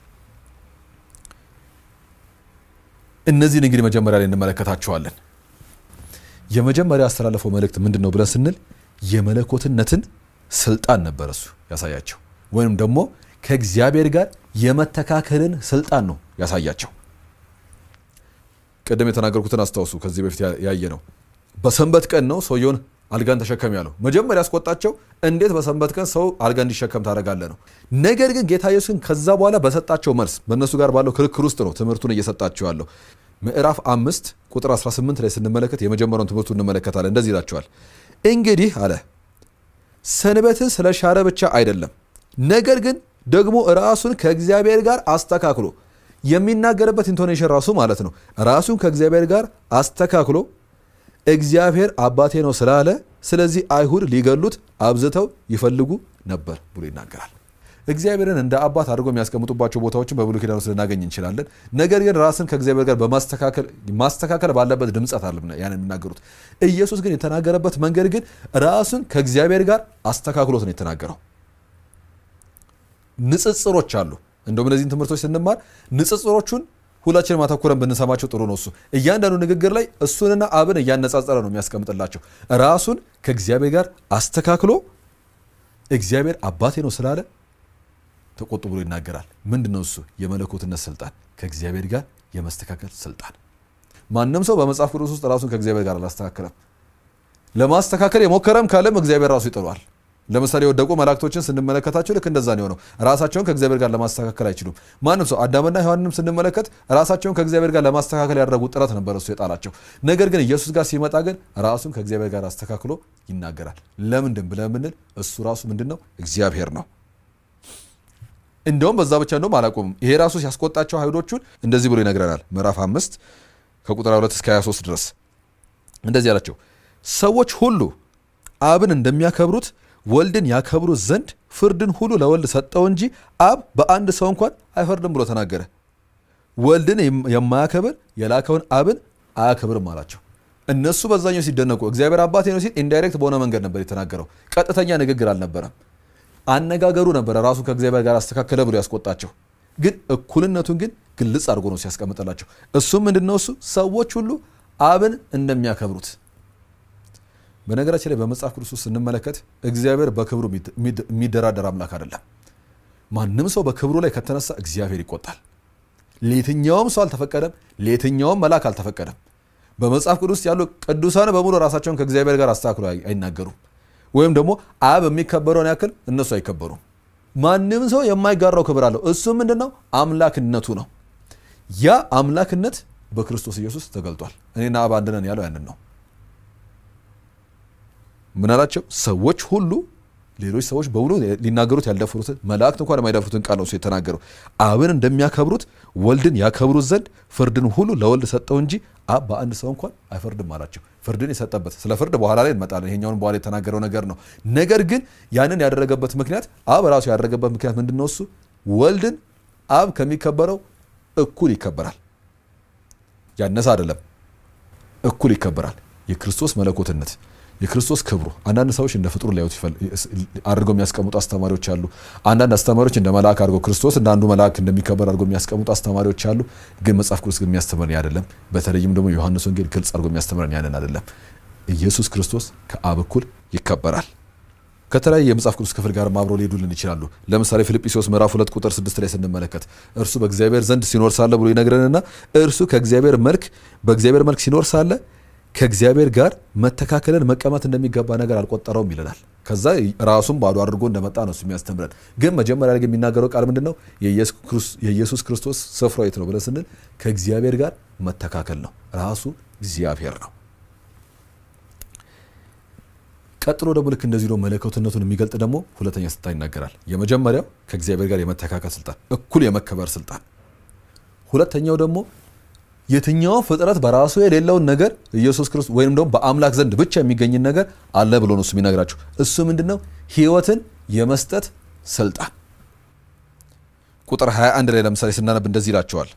እነዚህን እንግዲህ መጀመሪያ ላይ እንመለከታቸዋለን። የመጀመሪያ ያስተላለፈው መልእክት ምንድን ነው ብለን ስንል የመለኮትነትን ስልጣን ነበር እሱ ያሳያቸው፣ ወይም ደግሞ ከእግዚአብሔር ጋር የመተካከልን ስልጣን ነው ያሳያቸው። ቅድም የተናገርኩትን አስታውሱ። ከዚህ በፊት ያየ ነው። በሰንበት ቀን ነው ሰውየውን አልጋን ተሸከም ያለው። መጀመሪያ ያስቆጣቸው እንዴት በሰንበት ቀን ሰው አልጋ እንዲሸከም ታደርጋለህ ነው። ነገር ግን ጌታ ኢየሱስን ከዛ በኋላ በሰጣቸው መልስ በእነሱ ጋር ባለው ክርክር ውስጥ ነው ትምህርቱን እየሰጣቸው ያለው። ምዕራፍ አምስት ቁጥር 18 ላይ ስንመለከት የመጀመሪያውን ትምህርቱ እንመለከታለን። እንደዚህ ይላቸዋል። እንግዲህ አለ ሰንበትን ስለ ሻረ ብቻ አይደለም፣ ነገር ግን ደግሞ ራሱን ከእግዚአብሔር ጋር አስተካክሎ የሚናገርበት ኢንቶኔሽን ራሱ ማለት ነው። ራሱን ከእግዚአብሔር ጋር አስተካክሎ እግዚአብሔር አባቴ ነው ስላለ ስለዚህ አይሁድ ሊገሉት አብዝተው ይፈልጉ ነበር ብሎ ይናገራል። እግዚአብሔርን እንደ አባት አድርጎ የሚያስቀምጡባቸው ቦታዎችን በብሉይ ኪዳን ውስጥ ልናገኝ እንችላለን። ነገር ግን ራስን ከእግዚአብሔር ጋር ማስተካከል ባለበት ድምፀት አለ ያን የሚናገሩት። ኢየሱስ ግን የተናገረበት መንገድ ግን ራሱን ከእግዚአብሔር ጋር አስተካክሎት ነው የተናገረው። ንጽጽሮች አሉ። እንደውም እነዚህን ትምህርቶች ስንማር ንጽጽሮቹን ሁላችንም አተኩረን ብንሰማቸው ጥሩ ነው። እሱ እያንዳንዱ ንግግር ላይ እሱንና አብን እያነጻጸረ ነው የሚያስቀምጥላቸው። ራሱን ከእግዚአብሔር ጋር አስተካክሎ እግዚአብሔር አባቴ ነው ስላለ ተቆጡ ብሎ ይናገራል። ምንድን ነው እሱ? የመለኮትነት ስልጣን፣ ከእግዚአብሔር ጋር የመስተካከል ስልጣን። ማንም ሰው በመጽሐፍ ቅዱስ ውስጥ ራሱን ከእግዚአብሔር ጋር አላስተካከለም። ለማስተካከል የሞከረም ካለም እግዚአብሔር ራሱ ይጥሏል። ለምሳሌ የወደቁ መላእክቶችን ስንመለከታቸው ልክ እንደዛ ነው የሆነው። ራሳቸውን ከእግዚአብሔር ጋር ለማስተካከል አይችሉም። ማንም ሰው አዳምና ሔዋንንም ስንመለከት ራሳቸውን ከእግዚአብሔር ጋር ለማስተካከል ያደረጉት ጥረት ነበር እሱ የጣላቸው። ነገር ግን ኢየሱስ ጋር ሲመጣ ግን ራሱን ከእግዚአብሔር ጋር አስተካክሎ ይናገራል። ለምንድን ብለን ብንል እሱ ራሱ ምንድን ነው? እግዚአብሔር ነው። እንደውም በዛ ብቻ እንደውም አላቆምም። ይሄ ራሱ ሲያስቆጣቸው አይሁዶቹን እንደዚህ ብሎ ይነግረናል። ምዕራፍ አምስት ከቁጥር 2 እስከ 23 ድረስ እንደዚህ አላቸው፣ ሰዎች ሁሉ አብን እንደሚያከብሩት ወልድን ያከብሩት ዘንድ ፍርድን ሁሉ ለወልድ ሰጠው እንጂ አብ በአንድ ሰው እንኳን አይፈርድም ብሎ ተናገረ። ወልድን የማያከብር የላከውን አብን አያከብርም አላቸው። እነሱ በዛኛው ሲደነቁ እግዚአብሔር አባቴ ነው ሲል ኢንዳይሬክት በሆነ መንገድ ነበር የተናገረው። ቀጥተኛ ንግግር አልነበረም። አነጋገሩ ነበረ ራሱ ከእግዚአብሔር ጋር አስተካከለ ብሎ ያስቆጣቸው። ግን እኩልነቱን ግን ግልጽ አድርጎ ነው ሲያስቀምጥላቸው። እሱም ምንድነው? እሱ ሰዎች ሁሉ አብን እንደሚያከብሩት በነገራችን ላይ በመጽሐፍ ቅዱስ ውስጥ ስንመለከት እግዚአብሔር በክብሩ የሚደራደር አምላክ አይደለም። ማንም ሰው በክብሩ ላይ ከተነሳ እግዚአብሔር ይቆጣል። ለየትኛውም ሰው አልተፈቀደም፣ ለየትኛውም መልአክ አልተፈቀደም። በመጽሐፍ ቅዱስ ያሉ ቅዱሳን በሙሉ ራሳቸውን ከእግዚአብሔር ጋር አስተካክሎ አይናገሩም። ወይም ደግሞ አብ የሚከበረውን ያክል እነሱ አይከበሩም። ማንም ሰው የማይጋራው ክብር አለው። እሱ ምንድን ነው? አምላክነቱ ነው። ያ አምላክነት በክርስቶስ ኢየሱስ ተገልጧል። እኔና አብ አንድ ነን ያለው ያንን ነው። ምን አላቸው? ሰዎች ሁሉ ሌሎች ሰዎች በሙሉ ሊናገሩት ያልደፍሩትን መላእክት እንኳን የማይደፍሩትን ቃል ነው እሱ የተናገረው። አብን እንደሚያከብሩት ወልድን ያከብሩት ዘንድ ፍርድን ሁሉ ለወልድ ሰጠው እንጂ አብ በአንድ ሰው እንኳን አይፈርድም አላቸው። ፍርድን የሰጠበት ስለ ፍርድ በኋላ ላይ እንመጣለን። ይሄኛውን በኋላ የተናገረው ነገር ነው። ነገር ግን ያንን ያደረገበት ምክንያት አብ ራሱ ያደረገበት ምክንያት ምንድን ነው? እሱ ወልድን አብ ከሚከበረው እኩል ይከበራል። ያነሰ አይደለም፣ እኩል ይከበራል። የክርስቶስ መለኮትነት የክርስቶስ ክብሩ አንዳንድ ሰዎች እንደ ፍጡር ሊያዩት አድርገው የሚያስቀምጡ አስተማሪዎች አሉ። አንዳንድ አስተማሪዎች እንደ መልአክ አድርገው ክርስቶስ እንደ አንዱ መልአክ እንደሚከበር አድርገው የሚያስቀምጡ አስተማሪዎች አሉ። ግን መጽሐፍ ቅዱስ ግን የሚያስተምረን አይደለም። በተለይም ደግሞ ዮሐንስ ወንጌል ግልጽ አድርጎ የሚያስተምረን ያንን አይደለም። ኢየሱስ ክርስቶስ ከአብ እኩል ይከበራል። ከተለያየ የመጽሐፍ ቅዱስ ክፍል ጋር አብረው ሊሄዱልን ይችላሉ። ለምሳሌ ፊልጵስዩስ ምዕራፍ ሁለት ቁጥር ስድስት ላይ ስንመለከት እርሱ በእግዚአብሔር ዘንድ ሲኖር ሳለ ብሎ ይነግረንና እርሱ ከእግዚአብሔር መልክ በእግዚአብሔር መልክ ሲኖር ሳለ ከእግዚአብሔር ጋር መተካከልን መቀማት እንደሚገባ ነገር አልቆጠረውም ይለናል። ከዛ ራሱን ባዶ አድርጎ እንደመጣ ነው እሱ የሚያስተምረን። ግን መጀመሪያ ላይ የሚናገረው ቃል ምንድን ነው? የኢየሱስ ክርስቶስ ስፍራው የት ነው ብለን ስንል ከእግዚአብሔር ጋር መተካከል ነው። ራሱ እግዚአብሔር ነው። ቀጥሎ ደግሞ ልክ እንደዚህ ነው መለኮትነቱን የሚገልጥ ደግሞ ሁለተኛ ስልጣን ይናገራል። የመጀመሪያው ከእግዚአብሔር ጋር የመተካከል ስልጣን፣ እኩል የመከበር ስልጣን። ሁለተኛው ደግሞ የትኛው ፍጥረት በራሱ የሌለውን ነገር ኢየሱስ ክርስቶስ ወይም ደግሞ በአምላክ ዘንድ ብቻ የሚገኝን ነገር አለ ብሎ ነው እሱ የሚነግራቸው። እሱ ምንድን ነው? ህይወትን የመስጠት ስልጣን። ቁጥር 21 ላይ ለምሳሌ ስናነብ እንደዚህ ይላቸዋል።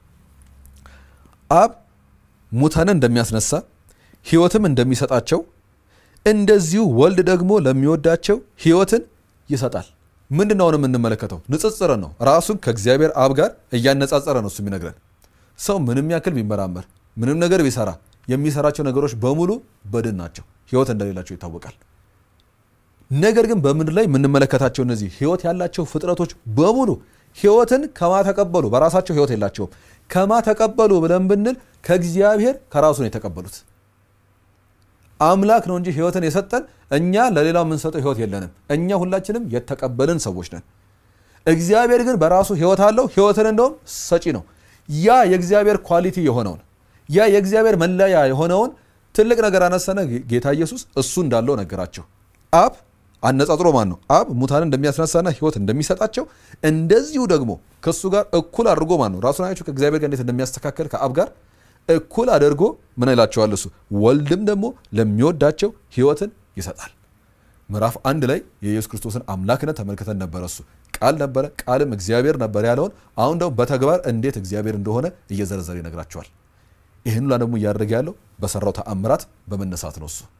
አብ ሙታንን እንደሚያስነሳ ህይወትም እንደሚሰጣቸው እንደዚሁ ወልድ ደግሞ ለሚወዳቸው ህይወትን ይሰጣል። ምንድን ነው አሁን የምንመለከተው? ንጽጽርን ነው። ራሱን ከእግዚአብሔር አብ ጋር እያነጻጸረ ነው እሱ የሚነግረን ሰው ምንም ያክል ቢመራመር ምንም ነገር ቢሰራ የሚሰራቸው ነገሮች በሙሉ በድን ናቸው፣ ህይወት እንደሌላቸው ይታወቃል። ነገር ግን በምድር ላይ የምንመለከታቸው እነዚህ ህይወት ያላቸው ፍጥረቶች በሙሉ ህይወትን ከማ ተቀበሉ? በራሳቸው ህይወት የላቸውም። ከማ ተቀበሉ ብለን ብንል ከእግዚአብሔር ከራሱ ነው የተቀበሉት። አምላክ ነው እንጂ ህይወትን የሰጠን እኛ ለሌላው የምንሰጠው ህይወት የለንም። እኛ ሁላችንም የተቀበልን ሰዎች ነን። እግዚአብሔር ግን በራሱ ህይወት አለው። ህይወትን እንደውም ሰጪ ነው። ያ የእግዚአብሔር ኳሊቲ የሆነውን ያ የእግዚአብሔር መለያ የሆነውን ትልቅ ነገር አነሰነ። ጌታ ኢየሱስ እሱ እንዳለው ነገራቸው። አብ አነጻጽሮ ማን ነው? አብ ሙታንን እንደሚያስነሳና ሕይወት እንደሚሰጣቸው እንደዚሁ ደግሞ ከእሱ ጋር እኩል አድርጎ ማን ነው ራሱን አያቸው ከእግዚአብሔር ጋር እንዴት እንደሚያስተካከል ከአብ ጋር እኩል አድርጎ ምን ይላቸዋል? እሱ ወልድም ደግሞ ለሚወዳቸው ሕይወትን ይሰጣል። ምዕራፍ አንድ ላይ የኢየሱስ ክርስቶስን አምላክነት ተመልክተን ነበረ። እሱ ቃል ነበረ፣ ቃልም እግዚአብሔር ነበር ያለውን አሁን ደግሞ በተግባር እንዴት እግዚአብሔር እንደሆነ እየዘረዘረ ይነግራቸዋል። ይህን ሁላ ደግሞ እያደረገ ያለው በሰራው ተአምራት በመነሳት ነው። እሱ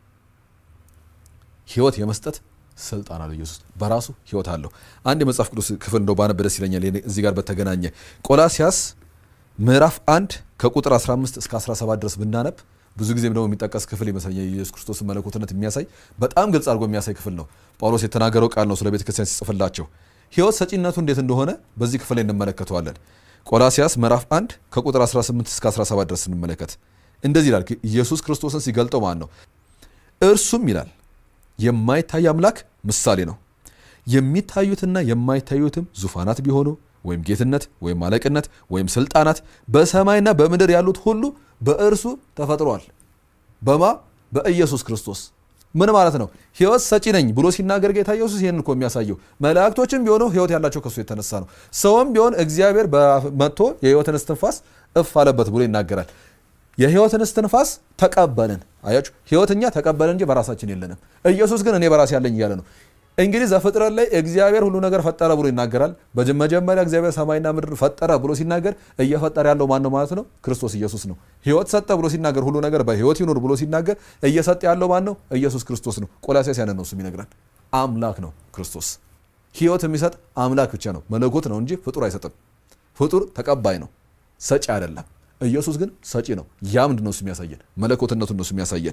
ሕይወት የመስጠት ስልጣን አለው። ኢየሱስ በራሱ ሕይወት አለው። አንድ የመጽሐፍ ቅዱስ ክፍል እንደው ባነብ ደስ ይለኛል። እዚህ ጋር በተገናኘ ቆላሲያስ ምዕራፍ አንድ ከቁጥር 15 እስከ 17 ድረስ ብናነብ ብዙ ጊዜም ደግሞ የሚጠቀስ ክፍል ይመስለኛል። የኢየሱስ ክርስቶስን መለኮትነት የሚያሳይ በጣም ግልጽ አድርጎ የሚያሳይ ክፍል ነው። ጳውሎስ የተናገረው ቃል ነው ስለ ቤተ ክርስቲያን ሲጽፍላቸው ሕይወት ሰጪነቱ እንዴት እንደሆነ በዚህ ክፍል ላይ እንመለከተዋለን። ቆላሲያስ ምዕራፍ 1 ከቁጥር 18 እስከ 17 ድረስ እንመለከት። እንደዚህ ይላል። ኢየሱስ ክርስቶስን ሲገልጠው ማን ነው? እርሱም ይላል የማይታይ አምላክ ምሳሌ ነው። የሚታዩትና የማይታዩትም ዙፋናት ቢሆኑ ወይም ጌትነት ወይም አለቅነት ወይም ስልጣናት በሰማይና በምድር ያሉት ሁሉ በእርሱ ተፈጥሯል። በማ በኢየሱስ ክርስቶስ ምን ማለት ነው? ሕይወት ሰጪ ነኝ ብሎ ሲናገር ጌታ ኢየሱስ ይህን እኮ የሚያሳየው መላእክቶችም ቢሆኑ ሕይወት ያላቸው ከሱ የተነሳ ነው። ሰውም ቢሆን እግዚአብሔር መጥቶ የሕይወትን እስትንፋስ እፍ አለበት ብሎ ይናገራል። የሕይወትን እስትንፋስ ተቀበልን። አያችሁ፣ ሕይወት እኛ ተቀበልን እንጂ በራሳችን የለንም። ኢየሱስ ግን እኔ በራሴ ያለኝ እያለ ነው። እንግዲህ ዘፍጥረት ላይ እግዚአብሔር ሁሉ ነገር ፈጠረ ብሎ ይናገራል። መጀመሪያ እግዚአብሔር ሰማይና ምድር ፈጠረ ብሎ ሲናገር እየፈጠረ ያለው ማን ነው ማለት ነው? ክርስቶስ ኢየሱስ ነው። ሕይወት ሰጠ ብሎ ሲናገር ሁሉ ነገር በሕይወት ይኑር ብሎ ሲናገር እየሰጠ ያለው ማን ነው? ኢየሱስ ክርስቶስ ነው። ቆላሲያስ ያንን ነው እሱም ይነግራል። አምላክ ነው ክርስቶስ። ሕይወት የሚሰጥ አምላክ ብቻ ነው፣ መለኮት ነው እንጂ ፍጡር አይሰጥም። ፍጡር ተቀባይ ነው፣ ሰጪ አይደለም። ኢየሱስ ግን ሰጪ ነው። ያ ምንድን ነው እሱ የሚያሳየን? መለኮትነቱን ነው እሱ የሚያሳየን።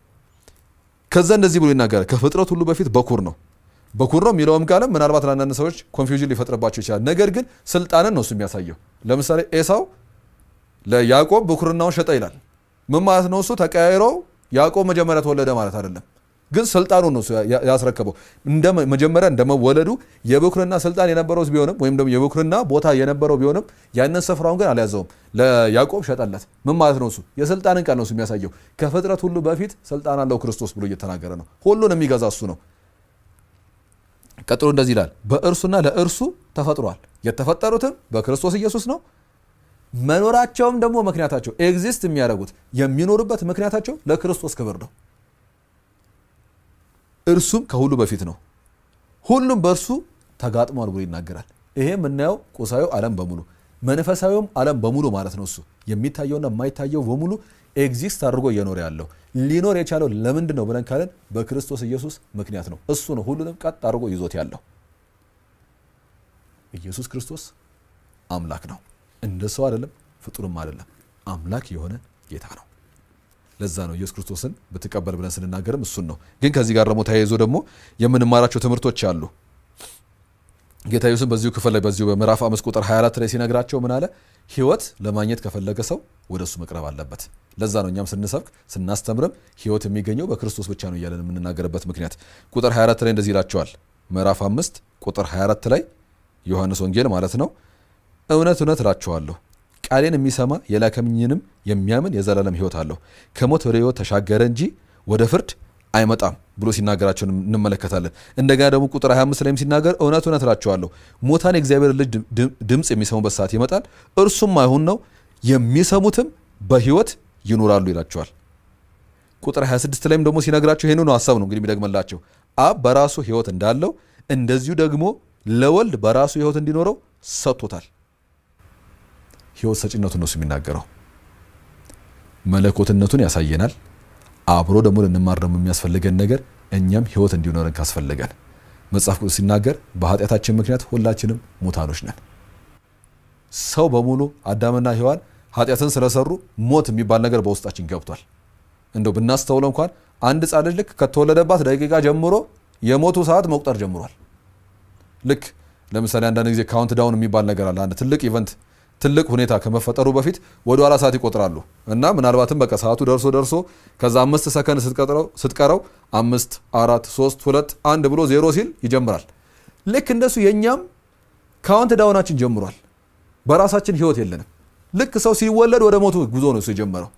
ከዛ እንደዚህ ብሎ ይናገራል። ከፍጥረት ሁሉ በፊት በኩር ነው በኩር ነው የሚለውም ቃልም ምናልባት ለአንዳንድ ሰዎች ኮንፊውዥን ሊፈጥርባቸው ይችላል። ነገር ግን ስልጣንን ነው እሱ የሚያሳየው። ለምሳሌ ኤሳው ለያዕቆብ ብኩርናውን ሸጠ ይላል። ምን ማለት ነው? እሱ ተቀያይሮ ያዕቆብ መጀመሪያ ተወለደ ማለት አይደለም፣ ግን ስልጣኑን ነው እሱ ያስረከበው። መጀመሪያ እንደመወለዱ የብኩርና ስልጣን የነበረው ቢሆንም ወይም ደግሞ የብኩርና ቦታ የነበረው ቢሆንም ያንን ስፍራውን ግን አልያዘውም፣ ለያዕቆብ ሸጠለት። ምን ማለት ነው? እሱ የስልጣንን ቃል ነው እሱ የሚያሳየው። ከፍጥረት ሁሉ በፊት ስልጣን አለው ክርስቶስ ብሎ እየተናገረ ነው። ሁሉን የሚገዛ እሱ ነው። ቀጥሎ እንደዚህ ይላል፣ በእርሱና ለእርሱ ተፈጥሯል። የተፈጠሩትም በክርስቶስ ኢየሱስ ነው። መኖራቸውም ደግሞ ምክንያታቸው ኤግዚስት የሚያደርጉት የሚኖሩበት ምክንያታቸው ለክርስቶስ ክብር ነው። እርሱም ከሁሉ በፊት ነው፣ ሁሉም በእርሱ ተጋጥሟል ብሎ ይናገራል። ይሄ የምናየው ቁሳዊ ዓለም በሙሉ መንፈሳዊውም ዓለም በሙሉ ማለት ነው። እሱ የሚታየውና የማይታየው በሙሉ ኤግዚስት አድርጎ እየኖረ ያለው ሊኖር የቻለው ለምንድን ነው ብለን ካለን በክርስቶስ ኢየሱስ ምክንያት ነው። እሱ ነው ሁሉንም ቀጥ አድርጎ ይዞት ያለው። ኢየሱስ ክርስቶስ አምላክ ነው። እንደ ሰው አይደለም፣ ፍጡርም አይደለም። አምላክ የሆነ ጌታ ነው። ለዛ ነው ኢየሱስ ክርስቶስን ብትቀበል ብለን ስንናገርም እሱን ነው። ግን ከዚህ ጋር ደግሞ ተያይዞ ደግሞ የምንማራቸው ትምህርቶች አሉ። ጌታ ኢየሱስን በዚሁ ክፍል ላይ በዚሁ በምዕራፍ አምስት ቁጥር 24 ላይ ሲነግራቸው ምን አለ? ሕይወት ለማግኘት ከፈለገ ሰው ወደ እሱ መቅረብ አለበት። ለዛ ነው እኛም ስንሰብክ ስናስተምርም ሕይወት የሚገኘው በክርስቶስ ብቻ ነው እያለን የምንናገርበት ምክንያት። ቁጥር 24 ላይ እንደዚህ ይላቸዋል። ምዕራፍ አምስት ቁጥር 24 ላይ ዮሐንስ ወንጌል ማለት ነው። እውነት እውነት እላችኋለሁ ቃሌን የሚሰማ የላከኝንም የሚያምን የዘላለም ሕይወት አለው፣ ከሞት ወደ ሕይወት ተሻገረ እንጂ ወደ ፍርድ አይመጣም ብሎ ሲናገራቸው እንመለከታለን። እንደገና ደግሞ ቁጥር 25 ላይም ሲናገር እውነት እውነት እላችኋለሁ ሙታን የእግዚአብሔር ልጅ ድምፅ የሚሰሙበት ሰዓት ይመጣል፣ እርሱም አይሁን ነው፣ የሚሰሙትም በሕይወት ይኖራሉ ይላቸዋል። ቁጥር 26 ላይም ደግሞ ሲነግራቸው ይህንኑ ሀሳብ ነው እንግዲህ የሚደግመላቸው አብ በራሱ ሕይወት እንዳለው እንደዚሁ ደግሞ ለወልድ በራሱ ሕይወት እንዲኖረው ሰጥቶታል። ሕይወት ሰጪነቱን ነው የሚናገረው። መለኮትነቱን ያሳየናል። አብሮ ደግሞ ልንማር ደግሞ የሚያስፈልገን ነገር እኛም ሕይወት እንዲኖረን ካስፈለገን መጽሐፍ ቅዱስ ሲናገር በኃጢአታችን ምክንያት ሁላችንም ሙታኖች ነን። ሰው በሙሉ አዳምና ሔዋን ኃጢአትን ስለሰሩ ሞት የሚባል ነገር በውስጣችን ገብቷል። እንደው ብናስተውለው እንኳን አንድ ሕፃን ልጅ ልክ ከተወለደባት ደቂቃ ጀምሮ የሞቱ ሰዓት መቁጠር ጀምሯል። ልክ ለምሳሌ አንዳንድ ጊዜ ካውንት ዳውን የሚባል ነገር አለ። አንድ ትልቅ ኢቨንት ትልቅ ሁኔታ ከመፈጠሩ በፊት ወደ ኋላ ሰዓት ይቆጥራሉ እና ምናልባትም በቃ ሰዓቱ ደርሶ ደርሶ ከዛ አምስት ሰከንድ ስትቀረው አምስት አራት ሶስት ሁለት አንድ ብሎ ዜሮ ሲል ይጀምራል። ልክ እንደሱ የእኛም ካውንት ዳውናችን ጀምሯል። በራሳችን ህይወት የለንም። ልክ ሰው ሲወለድ ወደ ሞቱ ጉዞ ነው እሱ የጀመረው።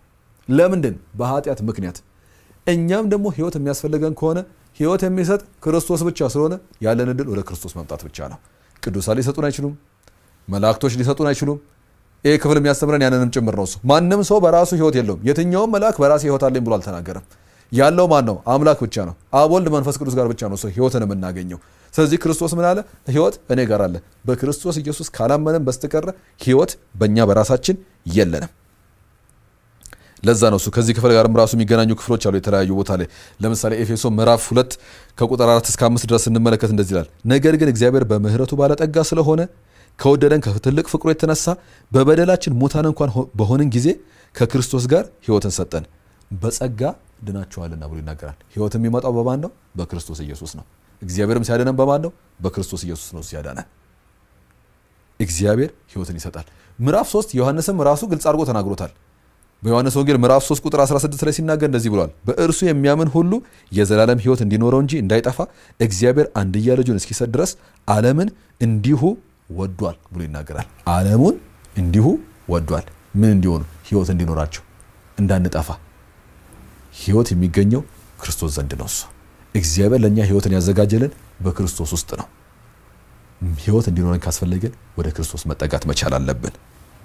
ለምንድን? በኃጢአት ምክንያት። እኛም ደግሞ ህይወት የሚያስፈልገን ከሆነ ህይወት የሚሰጥ ክርስቶስ ብቻ ስለሆነ ያለን እድል ወደ ክርስቶስ መምጣት ብቻ ነው። ቅዱሳን ሊሰጡን አይችሉም። መላእክቶች ሊሰጡን አይችሉም። ይህ ክፍል የሚያስተምረን ያንንም ጭምር ነው። እሱ ማንም ሰው በራሱ ህይወት የለውም። የትኛውም መልአክ በራሴ ህይወት አለኝ ብሎ አልተናገረም። ያለው ማን ነው? አምላክ ብቻ ነው። አብ፣ ወልድ፣ መንፈስ ቅዱስ ጋር ብቻ ነው ሰው ህይወትን የምናገኘው። ስለዚህ ክርስቶስ ምን አለ? ህይወት እኔ ጋር አለ። በክርስቶስ ኢየሱስ ካላመንን በስተቀረ ህይወት በእኛ በራሳችን የለንም። ለዛ ነው እሱ ከዚህ ክፍል ጋርም ራሱ የሚገናኙ ክፍሎች አሉ የተለያዩ ቦታ ላይ ለምሳሌ ኤፌሶ ምዕራፍ ሁለት ከቁጥር አራት እስከ አምስት ድረስ ስንመለከት እንደዚህ ይላል። ነገር ግን እግዚአብሔር በምህረቱ ባለጠጋ ስለሆነ ከወደደን ከትልቅ ፍቅሩ የተነሳ በበደላችን ሙታን እንኳን በሆንን ጊዜ ከክርስቶስ ጋር ህይወትን ሰጠን፣ በጸጋ ድናችኋልና ብሎ ይናገራል። ህይወት የሚመጣው በማን ነው? በክርስቶስ ኢየሱስ ነው። እግዚአብሔርም ሲያደነን በማን ነው? በክርስቶስ ኢየሱስ ነው ሲያዳነን። እግዚአብሔር ህይወትን ይሰጣል። ምዕራፍ 3 ዮሐንስም ራሱ ግልጽ አድርጎ ተናግሮታል። በዮሐንስ ወንጌል ምዕራፍ 3 ቁጥር 16 ላይ ሲናገር እንደዚህ ብሏል። በእርሱ የሚያምን ሁሉ የዘላለም ህይወት እንዲኖረው እንጂ እንዳይጠፋ እግዚአብሔር አንድያ ልጁን እስኪሰጥ ድረስ ዓለምን እንዲሁ ወዷል ብሎ ይናገራል። ዓለሙን እንዲሁ ወዷል። ምን እንዲሆኑ? ህይወት እንዲኖራቸው፣ እንዳንጠፋ። ህይወት የሚገኘው ክርስቶስ ዘንድ ነው። እሱ እግዚአብሔር ለእኛ ህይወትን ያዘጋጀልን በክርስቶስ ውስጥ ነው። ህይወት እንዲኖረን ካስፈለገን ወደ ክርስቶስ መጠጋት መቻል አለብን።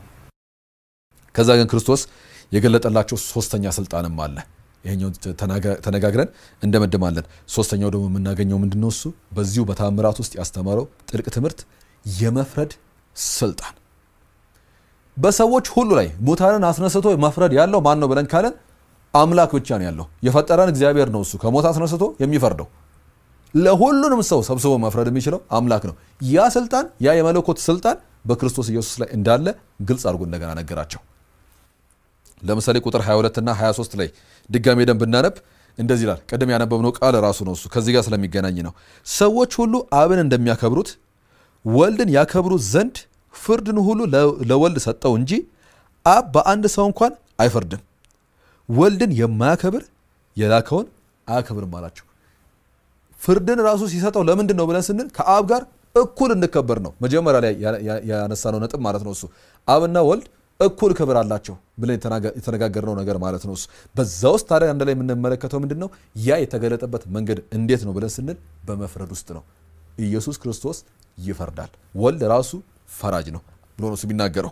ከዛ ግን ክርስቶስ የገለጠላቸው ሶስተኛ ስልጣንም አለ። ይሄኛው ተነጋግረን እንደመድማለን። ሶስተኛው ደግሞ የምናገኘው ምንድን ነው? እሱ በዚሁ በታምራት ውስጥ ያስተማረው ጥልቅ ትምህርት የመፍረድ ስልጣን በሰዎች ሁሉ ላይ ሙታንን አስነስቶ መፍረድ ያለው ማን ነው ብለን ካለን አምላክ ብቻ ነው ያለው። የፈጠረን እግዚአብሔር ነው። እሱ ከሞት አስነስቶ የሚፈርደው ለሁሉንም ሰው ሰብስቦ መፍረድ የሚችለው አምላክ ነው። ያ ስልጣን ያ የመለኮት ስልጣን በክርስቶስ ኢየሱስ ላይ እንዳለ ግልጽ አድርጎ እንደገና ነገራቸው። ለምሳሌ ቁጥር 22 እና 23 ላይ ድጋሜ ደንብ ብናነብ እንደዚህ ይላል። ቅድም ያነበብነው ቃል ራሱ ነው። እሱ ከዚህ ጋር ስለሚገናኝ ነው። ሰዎች ሁሉ አብን እንደሚያከብሩት ወልድን ያከብሩት ዘንድ ፍርድን ሁሉ ለወልድ ሰጠው እንጂ አብ በአንድ ሰው እንኳን አይፈርድም። ወልድን የማያከብር የላከውን አያከብርም አላቸው። ፍርድን ራሱ ሲሰጠው ለምንድን ነው ብለን ስንል ከአብ ጋር እኩል እንከበር ነው። መጀመሪያ ላይ ያነሳነው ነጥብ ማለት ነው። እሱ አብና ወልድ እኩል ክብር አላቸው ብለን የተነጋገርነው ነገር ማለት ነው። እሱ በዛ ውስጥ ታዲያ አንድ ላይ የምንመለከተው ምንድን ነው? ያ የተገለጠበት መንገድ እንዴት ነው ብለን ስንል በመፍረድ ውስጥ ነው። ኢየሱስ ክርስቶስ ይፈርዳል። ወልድ ራሱ ፈራጅ ነው ብሎ ነው የሚናገረው።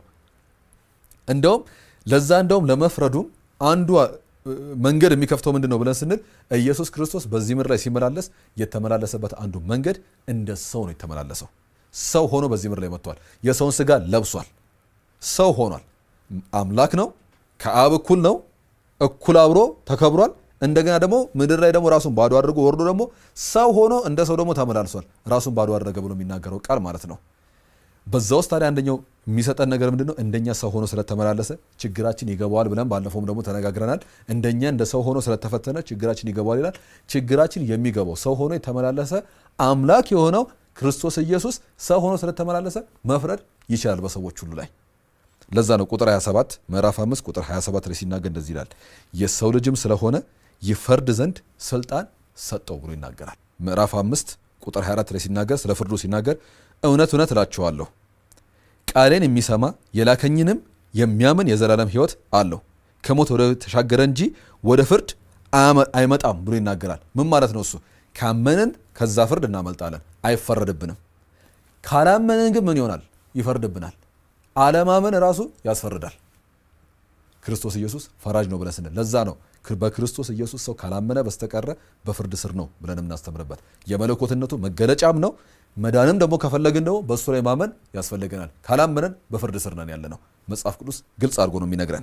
እንደውም ለዛ እንደውም ለመፍረዱም አንዱ መንገድ የሚከፍተው ምንድን ነው ብለን ስንል ኢየሱስ ክርስቶስ በዚህ ምድር ላይ ሲመላለስ የተመላለሰበት አንዱ መንገድ እንደ ሰው ነው የተመላለሰው። ሰው ሆኖ በዚህ ምድር ላይ መጥቷል። የሰውን ስጋ ለብሷል። ሰው ሆኗል። አምላክ ነው። ከአብ እኩል ነው። እኩል አብሮ ተከብሯል። እንደገና ደግሞ ምድር ላይ ደግሞ ራሱን ባዶ አድርጎ ወርዶ ደግሞ ሰው ሆኖ እንደ ሰው ደግሞ ተመላልሷል። ራሱን ባዶ አደረገ ብሎ የሚናገረው ቃል ማለት ነው። በዛ ውስጥ ታዲያ አንደኛው የሚሰጠን ነገር ምንድን ነው? እንደኛ ሰው ሆኖ ስለተመላለሰ ችግራችን ይገባዋል ብለን ባለፈውም ደግሞ ተነጋግረናል። እንደኛ እንደ ሰው ሆኖ ስለተፈተነ ችግራችን ይገባዋል ይላል። ችግራችን የሚገባው ሰው ሆኖ የተመላለሰ አምላክ የሆነው ክርስቶስ ኢየሱስ ሰው ሆኖ ስለተመላለሰ መፍረድ ይችላል በሰዎች ሁሉ ላይ። ለዛ ነው ቁጥር 27 ምዕራፍ 5 ቁጥር 27 ላይ ሲናገር እንደዚህ ይላል፣ የሰው ልጅም ስለሆነ ይፈርድ ዘንድ ስልጣን ሰጠው ብሎ ይናገራል። ምዕራፍ 5 ቁጥር 24 ላይ ሲናገር ስለ ፍርዱ ሲናገር እውነት እውነት እላችኋለሁ ቃሌን የሚሰማ የላከኝንም የሚያምን የዘላለም ሕይወት አለው ከሞት ወደ ተሻገረ እንጂ ወደ ፍርድ አይመጣም ብሎ ይናገራል። ምን ማለት ነው? እሱ ካመንን ከዛ ፍርድ እናመልጣለን፣ አይፈረድብንም። ካላመንን ግን ምን ይሆናል? ይፈርድብናል። አለማመን ራሱ ያስፈርዳል። ክርስቶስ ኢየሱስ ፈራጅ ነው ብለን ስንል ለዛ ነው በክርስቶስ ኢየሱስ ሰው ካላመነ በስተቀረ በፍርድ ስር ነው ብለን የምናስተምርበት የመለኮትነቱ መገለጫም ነው። መዳንም ደግሞ ከፈለግን ደግሞ በእሱ ላይ ማመን ያስፈልገናል። ካላመነን በፍርድ ስር ነን ያለ ነው። መጽሐፍ ቅዱስ ግልጽ አድርጎ ነው የሚነግረን።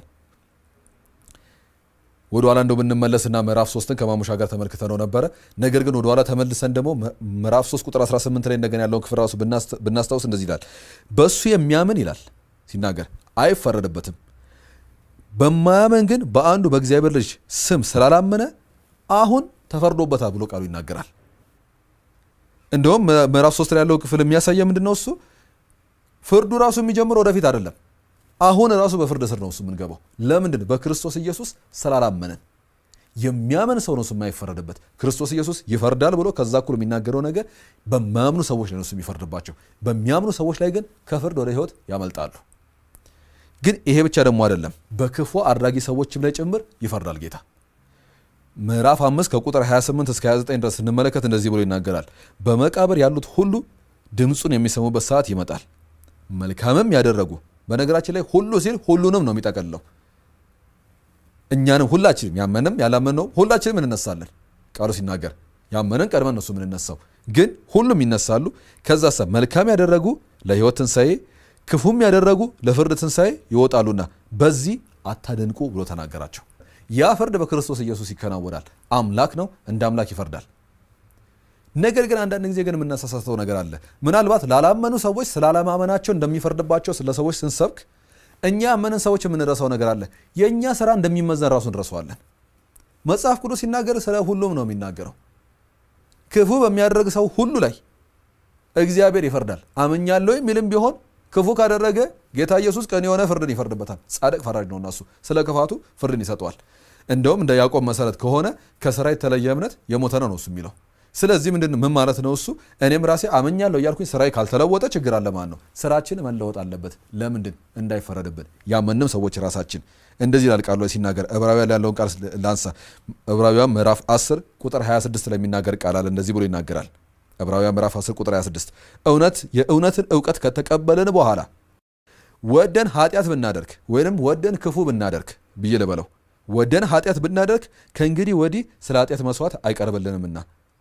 ወደ ኋላ እንደው ብንመለስና ምዕራፍ ሶስትን ከማሙሻ ጋር ተመልክተ ነው ነበረ። ነገር ግን ወደ ኋላ ተመልሰን ደግሞ ምዕራፍ 3 ቁጥር 18 ላይ እንደገና ያለውን ክፍል ራሱ ብናስታውስ እንደዚህ ይላል፣ በእሱ የሚያምን ይላል ሲናገር አይፈረድበትም በማያመን ግን በአንዱ በእግዚአብሔር ልጅ ስም ስላላመነ አሁን ተፈርዶበታል ብሎ ቃሉ ይናገራል። እንደውም ምዕራፍ ሶስት ላይ ያለው ክፍል የሚያሳየ ምንድን ነው? እሱ ፍርዱ ራሱ የሚጀምረው ወደፊት አይደለም። አሁን ራሱ በፍርድ ስር ነው እሱ የምንገባው። ለምንድን? በክርስቶስ ኢየሱስ ስላላመነን። የሚያመን ሰው ነው እሱ የማይፈረድበት። ክርስቶስ ኢየሱስ ይፈርዳል ብሎ ከዛ እኩል የሚናገረው ነገር በማያምኑ ሰዎች ላይ ነው እሱ የሚፈርድባቸው። በሚያምኑ ሰዎች ላይ ግን ከፍርድ ወደ ሕይወት ያመልጣሉ። ግን ይሄ ብቻ ደግሞ አይደለም፣ በክፉ አድራጊ ሰዎችም ላይ ጭምር ይፈርዳል ጌታ። ምዕራፍ አምስት ከቁጥር 28 እስከ 29 ድረስ ስንመለከት እንደዚህ ብሎ ይናገራል። በመቃብር ያሉት ሁሉ ድምፁን የሚሰሙበት ሰዓት ይመጣል። መልካምም ያደረጉ በነገራችን ላይ ሁሉ ሲል ሁሉንም ነው የሚጠቀልለው። እኛንም ሁላችንም ያመንም ያላመነው ሁላችንም እንነሳለን። ቃሉ ሲናገር ያመንን ቀድመን እነሱ የምንነሳው ግን ሁሉም ይነሳሉ። ከዛ ሰ መልካም ያደረጉ ለሕይወት ትንሣኤ፣ ክፉም ያደረጉ ለፍርድ ትንሣኤ ይወጣሉና በዚህ አታደንቁ ብሎ ተናገራቸው። ያ ፍርድ በክርስቶስ ኢየሱስ ይከናወናል። አምላክ ነው፣ እንደ አምላክ ይፈርዳል። ነገር ግን አንዳንድ ጊዜ ግን የምናሳሳተው ነገር አለ። ምናልባት ላላመኑ ሰዎች ስላለማመናቸው እንደሚፈርድባቸው ስለ ሰዎች ስንሰብክ እኛ ያመንን ሰዎች የምንረሳው ነገር አለ። የእኛ ስራ እንደሚመዘን ራሱ እንረሳዋለን። መጽሐፍ ቅዱስ ሲናገር ስለ ሁሉም ነው የሚናገረው። ክፉ በሚያደርግ ሰው ሁሉ ላይ እግዚአብሔር ይፈርዳል። አምኛለሁ የሚልም ቢሆን ክፉ ካደረገ ጌታ ኢየሱስ ቀን የሆነ ፍርድን ይፈርድበታል። ጻድቅ ፈራጅ ነውና እሱ ስለ ክፋቱ ፍርድን ይሰጠዋል። እንደውም እንደ ያዕቆብ መሰረት ከሆነ ከስራ የተለየ እምነት የሞተ ነው ነው እሱ የሚለው ስለዚህ ምንድን ምን ማለት ነው እሱ እኔም ራሴ አመኛለሁ እያልኩኝ ስራዬ ካልተለወጠ ችግር አለ ማለት ነው ስራችን መለወጥ አለበት ለምንድን እንዳይፈረድብን ያመንም ሰዎች ራሳችን እንደዚህ ይላል ቃሉ ሲናገር ዕብራውያን ያለውን ቃል ላንሳ ዕብራውያን ምዕራፍ 10 ቁጥር 26 ላይ የሚናገር ቃል አለ እንደዚህ ብሎ ይናገራል ዕብራውያን ምዕራፍ 10 ቁጥር 26 እውነት የእውነትን እውቀት ከተቀበልን በኋላ ወደን ኃጢአት ብናደርግ ወይንም ወደን ክፉ ብናደርግ ብዬ ልበለው ወደን ኃጢአት ብናደርግ ከእንግዲህ ወዲህ ስለ ኃጢአት መስዋዕት አይቀርብልንምና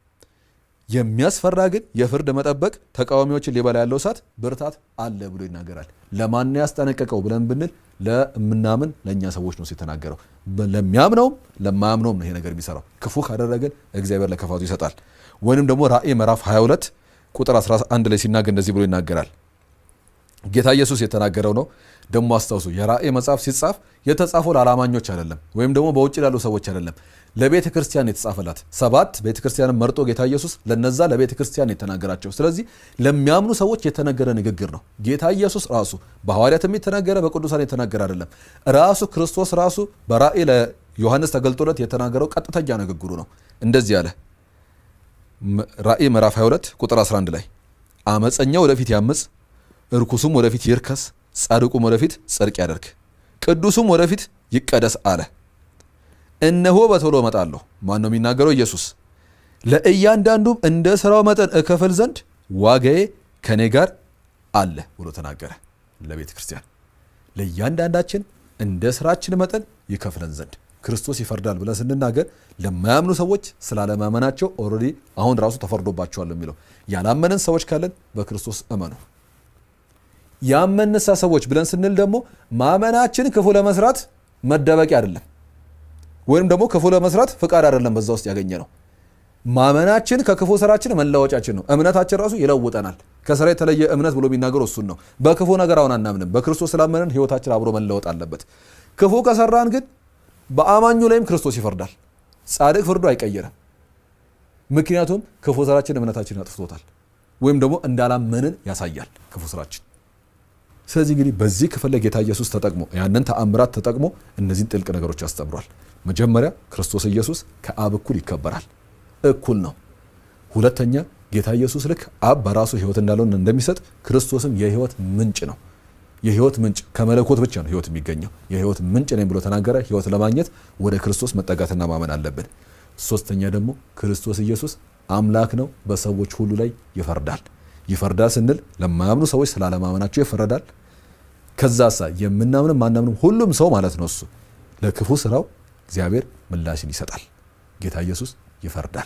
የሚያስፈራ ግን የፍርድ መጠበቅ ተቃዋሚዎችን ሊበላ ያለው እሳት ብርታት አለ ብሎ ይናገራል። ለማን ያስጠነቀቀው ብለን ብንል ለምናምን ለእኛ ሰዎች ነው የተናገረው። ለሚያምነውም ለማያምነውም ነው ይሄ ነገር የሚሰራው። ክፉ ካደረገን እግዚአብሔር ለክፋቱ ይሰጣል። ወይንም ደግሞ ራእይ ምዕራፍ 22 ቁጥር 11 ላይ ሲናገር እንደዚህ ብሎ ይናገራል። ጌታ ኢየሱስ የተናገረው ነው። ደግሞ አስታውሱ፣ የራእይ መጽሐፍ ሲጻፍ የተጻፈው ለአላማኞች አይደለም፣ ወይም ደግሞ በውጭ ላሉ ሰዎች አይደለም ለቤተ ክርስቲያን የተጻፈላት ሰባት ቤተ ክርስቲያንን መርጦ ጌታ ኢየሱስ ለነዛ ለቤተ ክርስቲያን የተናገራቸው። ስለዚህ ለሚያምኑ ሰዎች የተነገረ ንግግር ነው። ጌታ ኢየሱስ ራሱ በሐዋርያትም የተናገረ በቅዱሳን የተናገረ አይደለም። ራሱ ክርስቶስ ራሱ በራእይ ለዮሐንስ ተገልጦለት የተናገረው ቀጥተኛ ንግግሩ ነው። እንደዚህ አለ። ራእይ ምዕራፍ 22 ቁጥር 11 ላይ አመፀኛው ወደፊት ያምፅ፣ እርኩሱም ወደፊት ይርከስ፣ ጻድቁም ወደፊት ጽድቅ ያደርግ፣ ቅዱሱም ወደፊት ይቀደስ አለ። እነሆ በቶሎ እመጣለሁ። ማን ነው የሚናገረው? ኢየሱስ። ለእያንዳንዱም እንደ ስራው መጠን እከፍል ዘንድ ዋጋዬ ከኔ ጋር አለ ብሎ ተናገረ። ለቤተ ክርስቲያን ለእያንዳንዳችን እንደ ስራችን መጠን ይከፍለን ዘንድ ክርስቶስ ይፈርዳል ብለን ስንናገር ለማያምኑ ሰዎች ስላለማመናቸው ኦልሬዲ አሁን ራሱ ተፈርዶባቸዋል የሚለው ያላመንን ሰዎች ካለን በክርስቶስ እመኑ። ያመንሳ ሰዎች ብለን ስንል ደግሞ ማመናችን ክፉ ለመስራት መደበቂያ አይደለም ወይም ደግሞ ክፉ ለመስራት ፍቃድ አይደለም። በዛ ውስጥ ያገኘ ነው። ማመናችን ከክፉ ስራችን መለወጫችን ነው። እምነታችን ራሱ ይለውጠናል። ከስራ የተለየ እምነት ብሎ የሚናገረው እሱን ነው። በክፉ ነገር አሁን አናምንም። በክርስቶስ ስላመንን ህይወታችን አብሮ መለወጥ አለበት። ክፉ ከሰራን ግን በአማኙ ላይም ክርስቶስ ይፈርዳል። ጻድቅ ፍርዱ አይቀየርም። ምክንያቱም ክፉ ስራችን እምነታችን አጥፍቶታል፣ ወይም ደግሞ እንዳላመንን ያሳያል ክፉ ስራችን። ስለዚህ እንግዲህ በዚህ ክፍል ላይ ጌታ ኢየሱስ ተጠቅሞ ያንን ተአምራት ተጠቅሞ እነዚህን ጥልቅ ነገሮች ያስተምሯል። መጀመሪያ ክርስቶስ ኢየሱስ ከአብ እኩል ይከበራል፣ እኩል ነው። ሁለተኛ ጌታ ኢየሱስ ልክ አብ በራሱ ህይወት እንዳለውን እንደሚሰጥ ክርስቶስም የህይወት ምንጭ ነው። የህይወት ምንጭ ከመለኮት ብቻ ነው ህይወት የሚገኘው። የህይወት ምንጭ ነኝ ብሎ ተናገረ። ህይወት ለማግኘት ወደ ክርስቶስ መጠጋትና ማመን አለብን። ሶስተኛ ደግሞ ክርስቶስ ኢየሱስ አምላክ ነው፣ በሰዎች ሁሉ ላይ ይፈርዳል። ይፈርዳል ስንል ለማያምኑ ሰዎች ስላለማመናቸው ይፈረዳል። ከዛሳ የምናምንም ማናምንም ሁሉም ሰው ማለት ነው እሱ ለክፉ ስራው እግዚአብሔር ምላሽን ይሰጣል። ጌታ ኢየሱስ ይፈርዳል።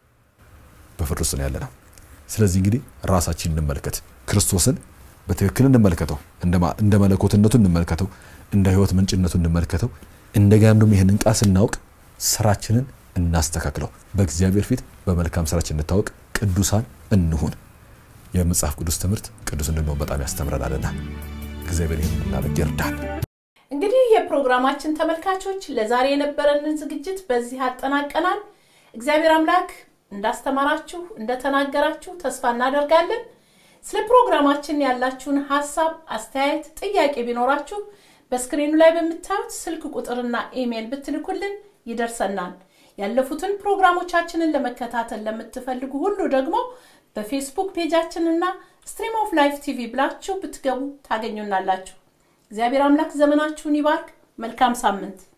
በፍርድ ውስጥ ነው ያለ ነው። ስለዚህ እንግዲህ ራሳችን እንመልከት፣ ክርስቶስን በትክክል እንመልከተው፣ እንደ መለኮትነቱ እንመልከተው፣ እንደ ህይወት ምንጭነቱ እንመልከተው። እንደገናም ደግሞ ይህንን ቃል ስናውቅ ስራችንን እናስተካክለው። በእግዚአብሔር ፊት በመልካም ስራችን እንታወቅ፣ ቅዱሳን እንሁን። የመጽሐፍ ቅዱስ ትምህርት ቅዱስ እንድንሆን በጣም ያስተምረናልና እግዚአብሔር ይህን እናደርግ ይርዳል። እንግዲህ የፕሮግራማችን ተመልካቾች ለዛሬ የነበረንን ዝግጅት በዚህ አጠናቀናል። እግዚአብሔር አምላክ እንዳስተማራችሁ እንደተናገራችሁ ተስፋ እናደርጋለን። ስለ ፕሮግራማችን ያላችሁን ሀሳብ፣ አስተያየት፣ ጥያቄ ቢኖራችሁ በስክሪኑ ላይ በምታዩት ስልክ ቁጥርና ኢሜይል ብትልኩልን ይደርሰናል። ያለፉትን ፕሮግራሞቻችንን ለመከታተል ለምትፈልጉ ሁሉ ደግሞ በፌስቡክ ፔጃችንና ስትሪም ኦፍ ላይፍ ቲቪ ብላችሁ ብትገቡ ታገኙናላችሁ። እግዚአብሔር አምላክ ዘመናችሁን ይባርክ። መልካም ሳምንት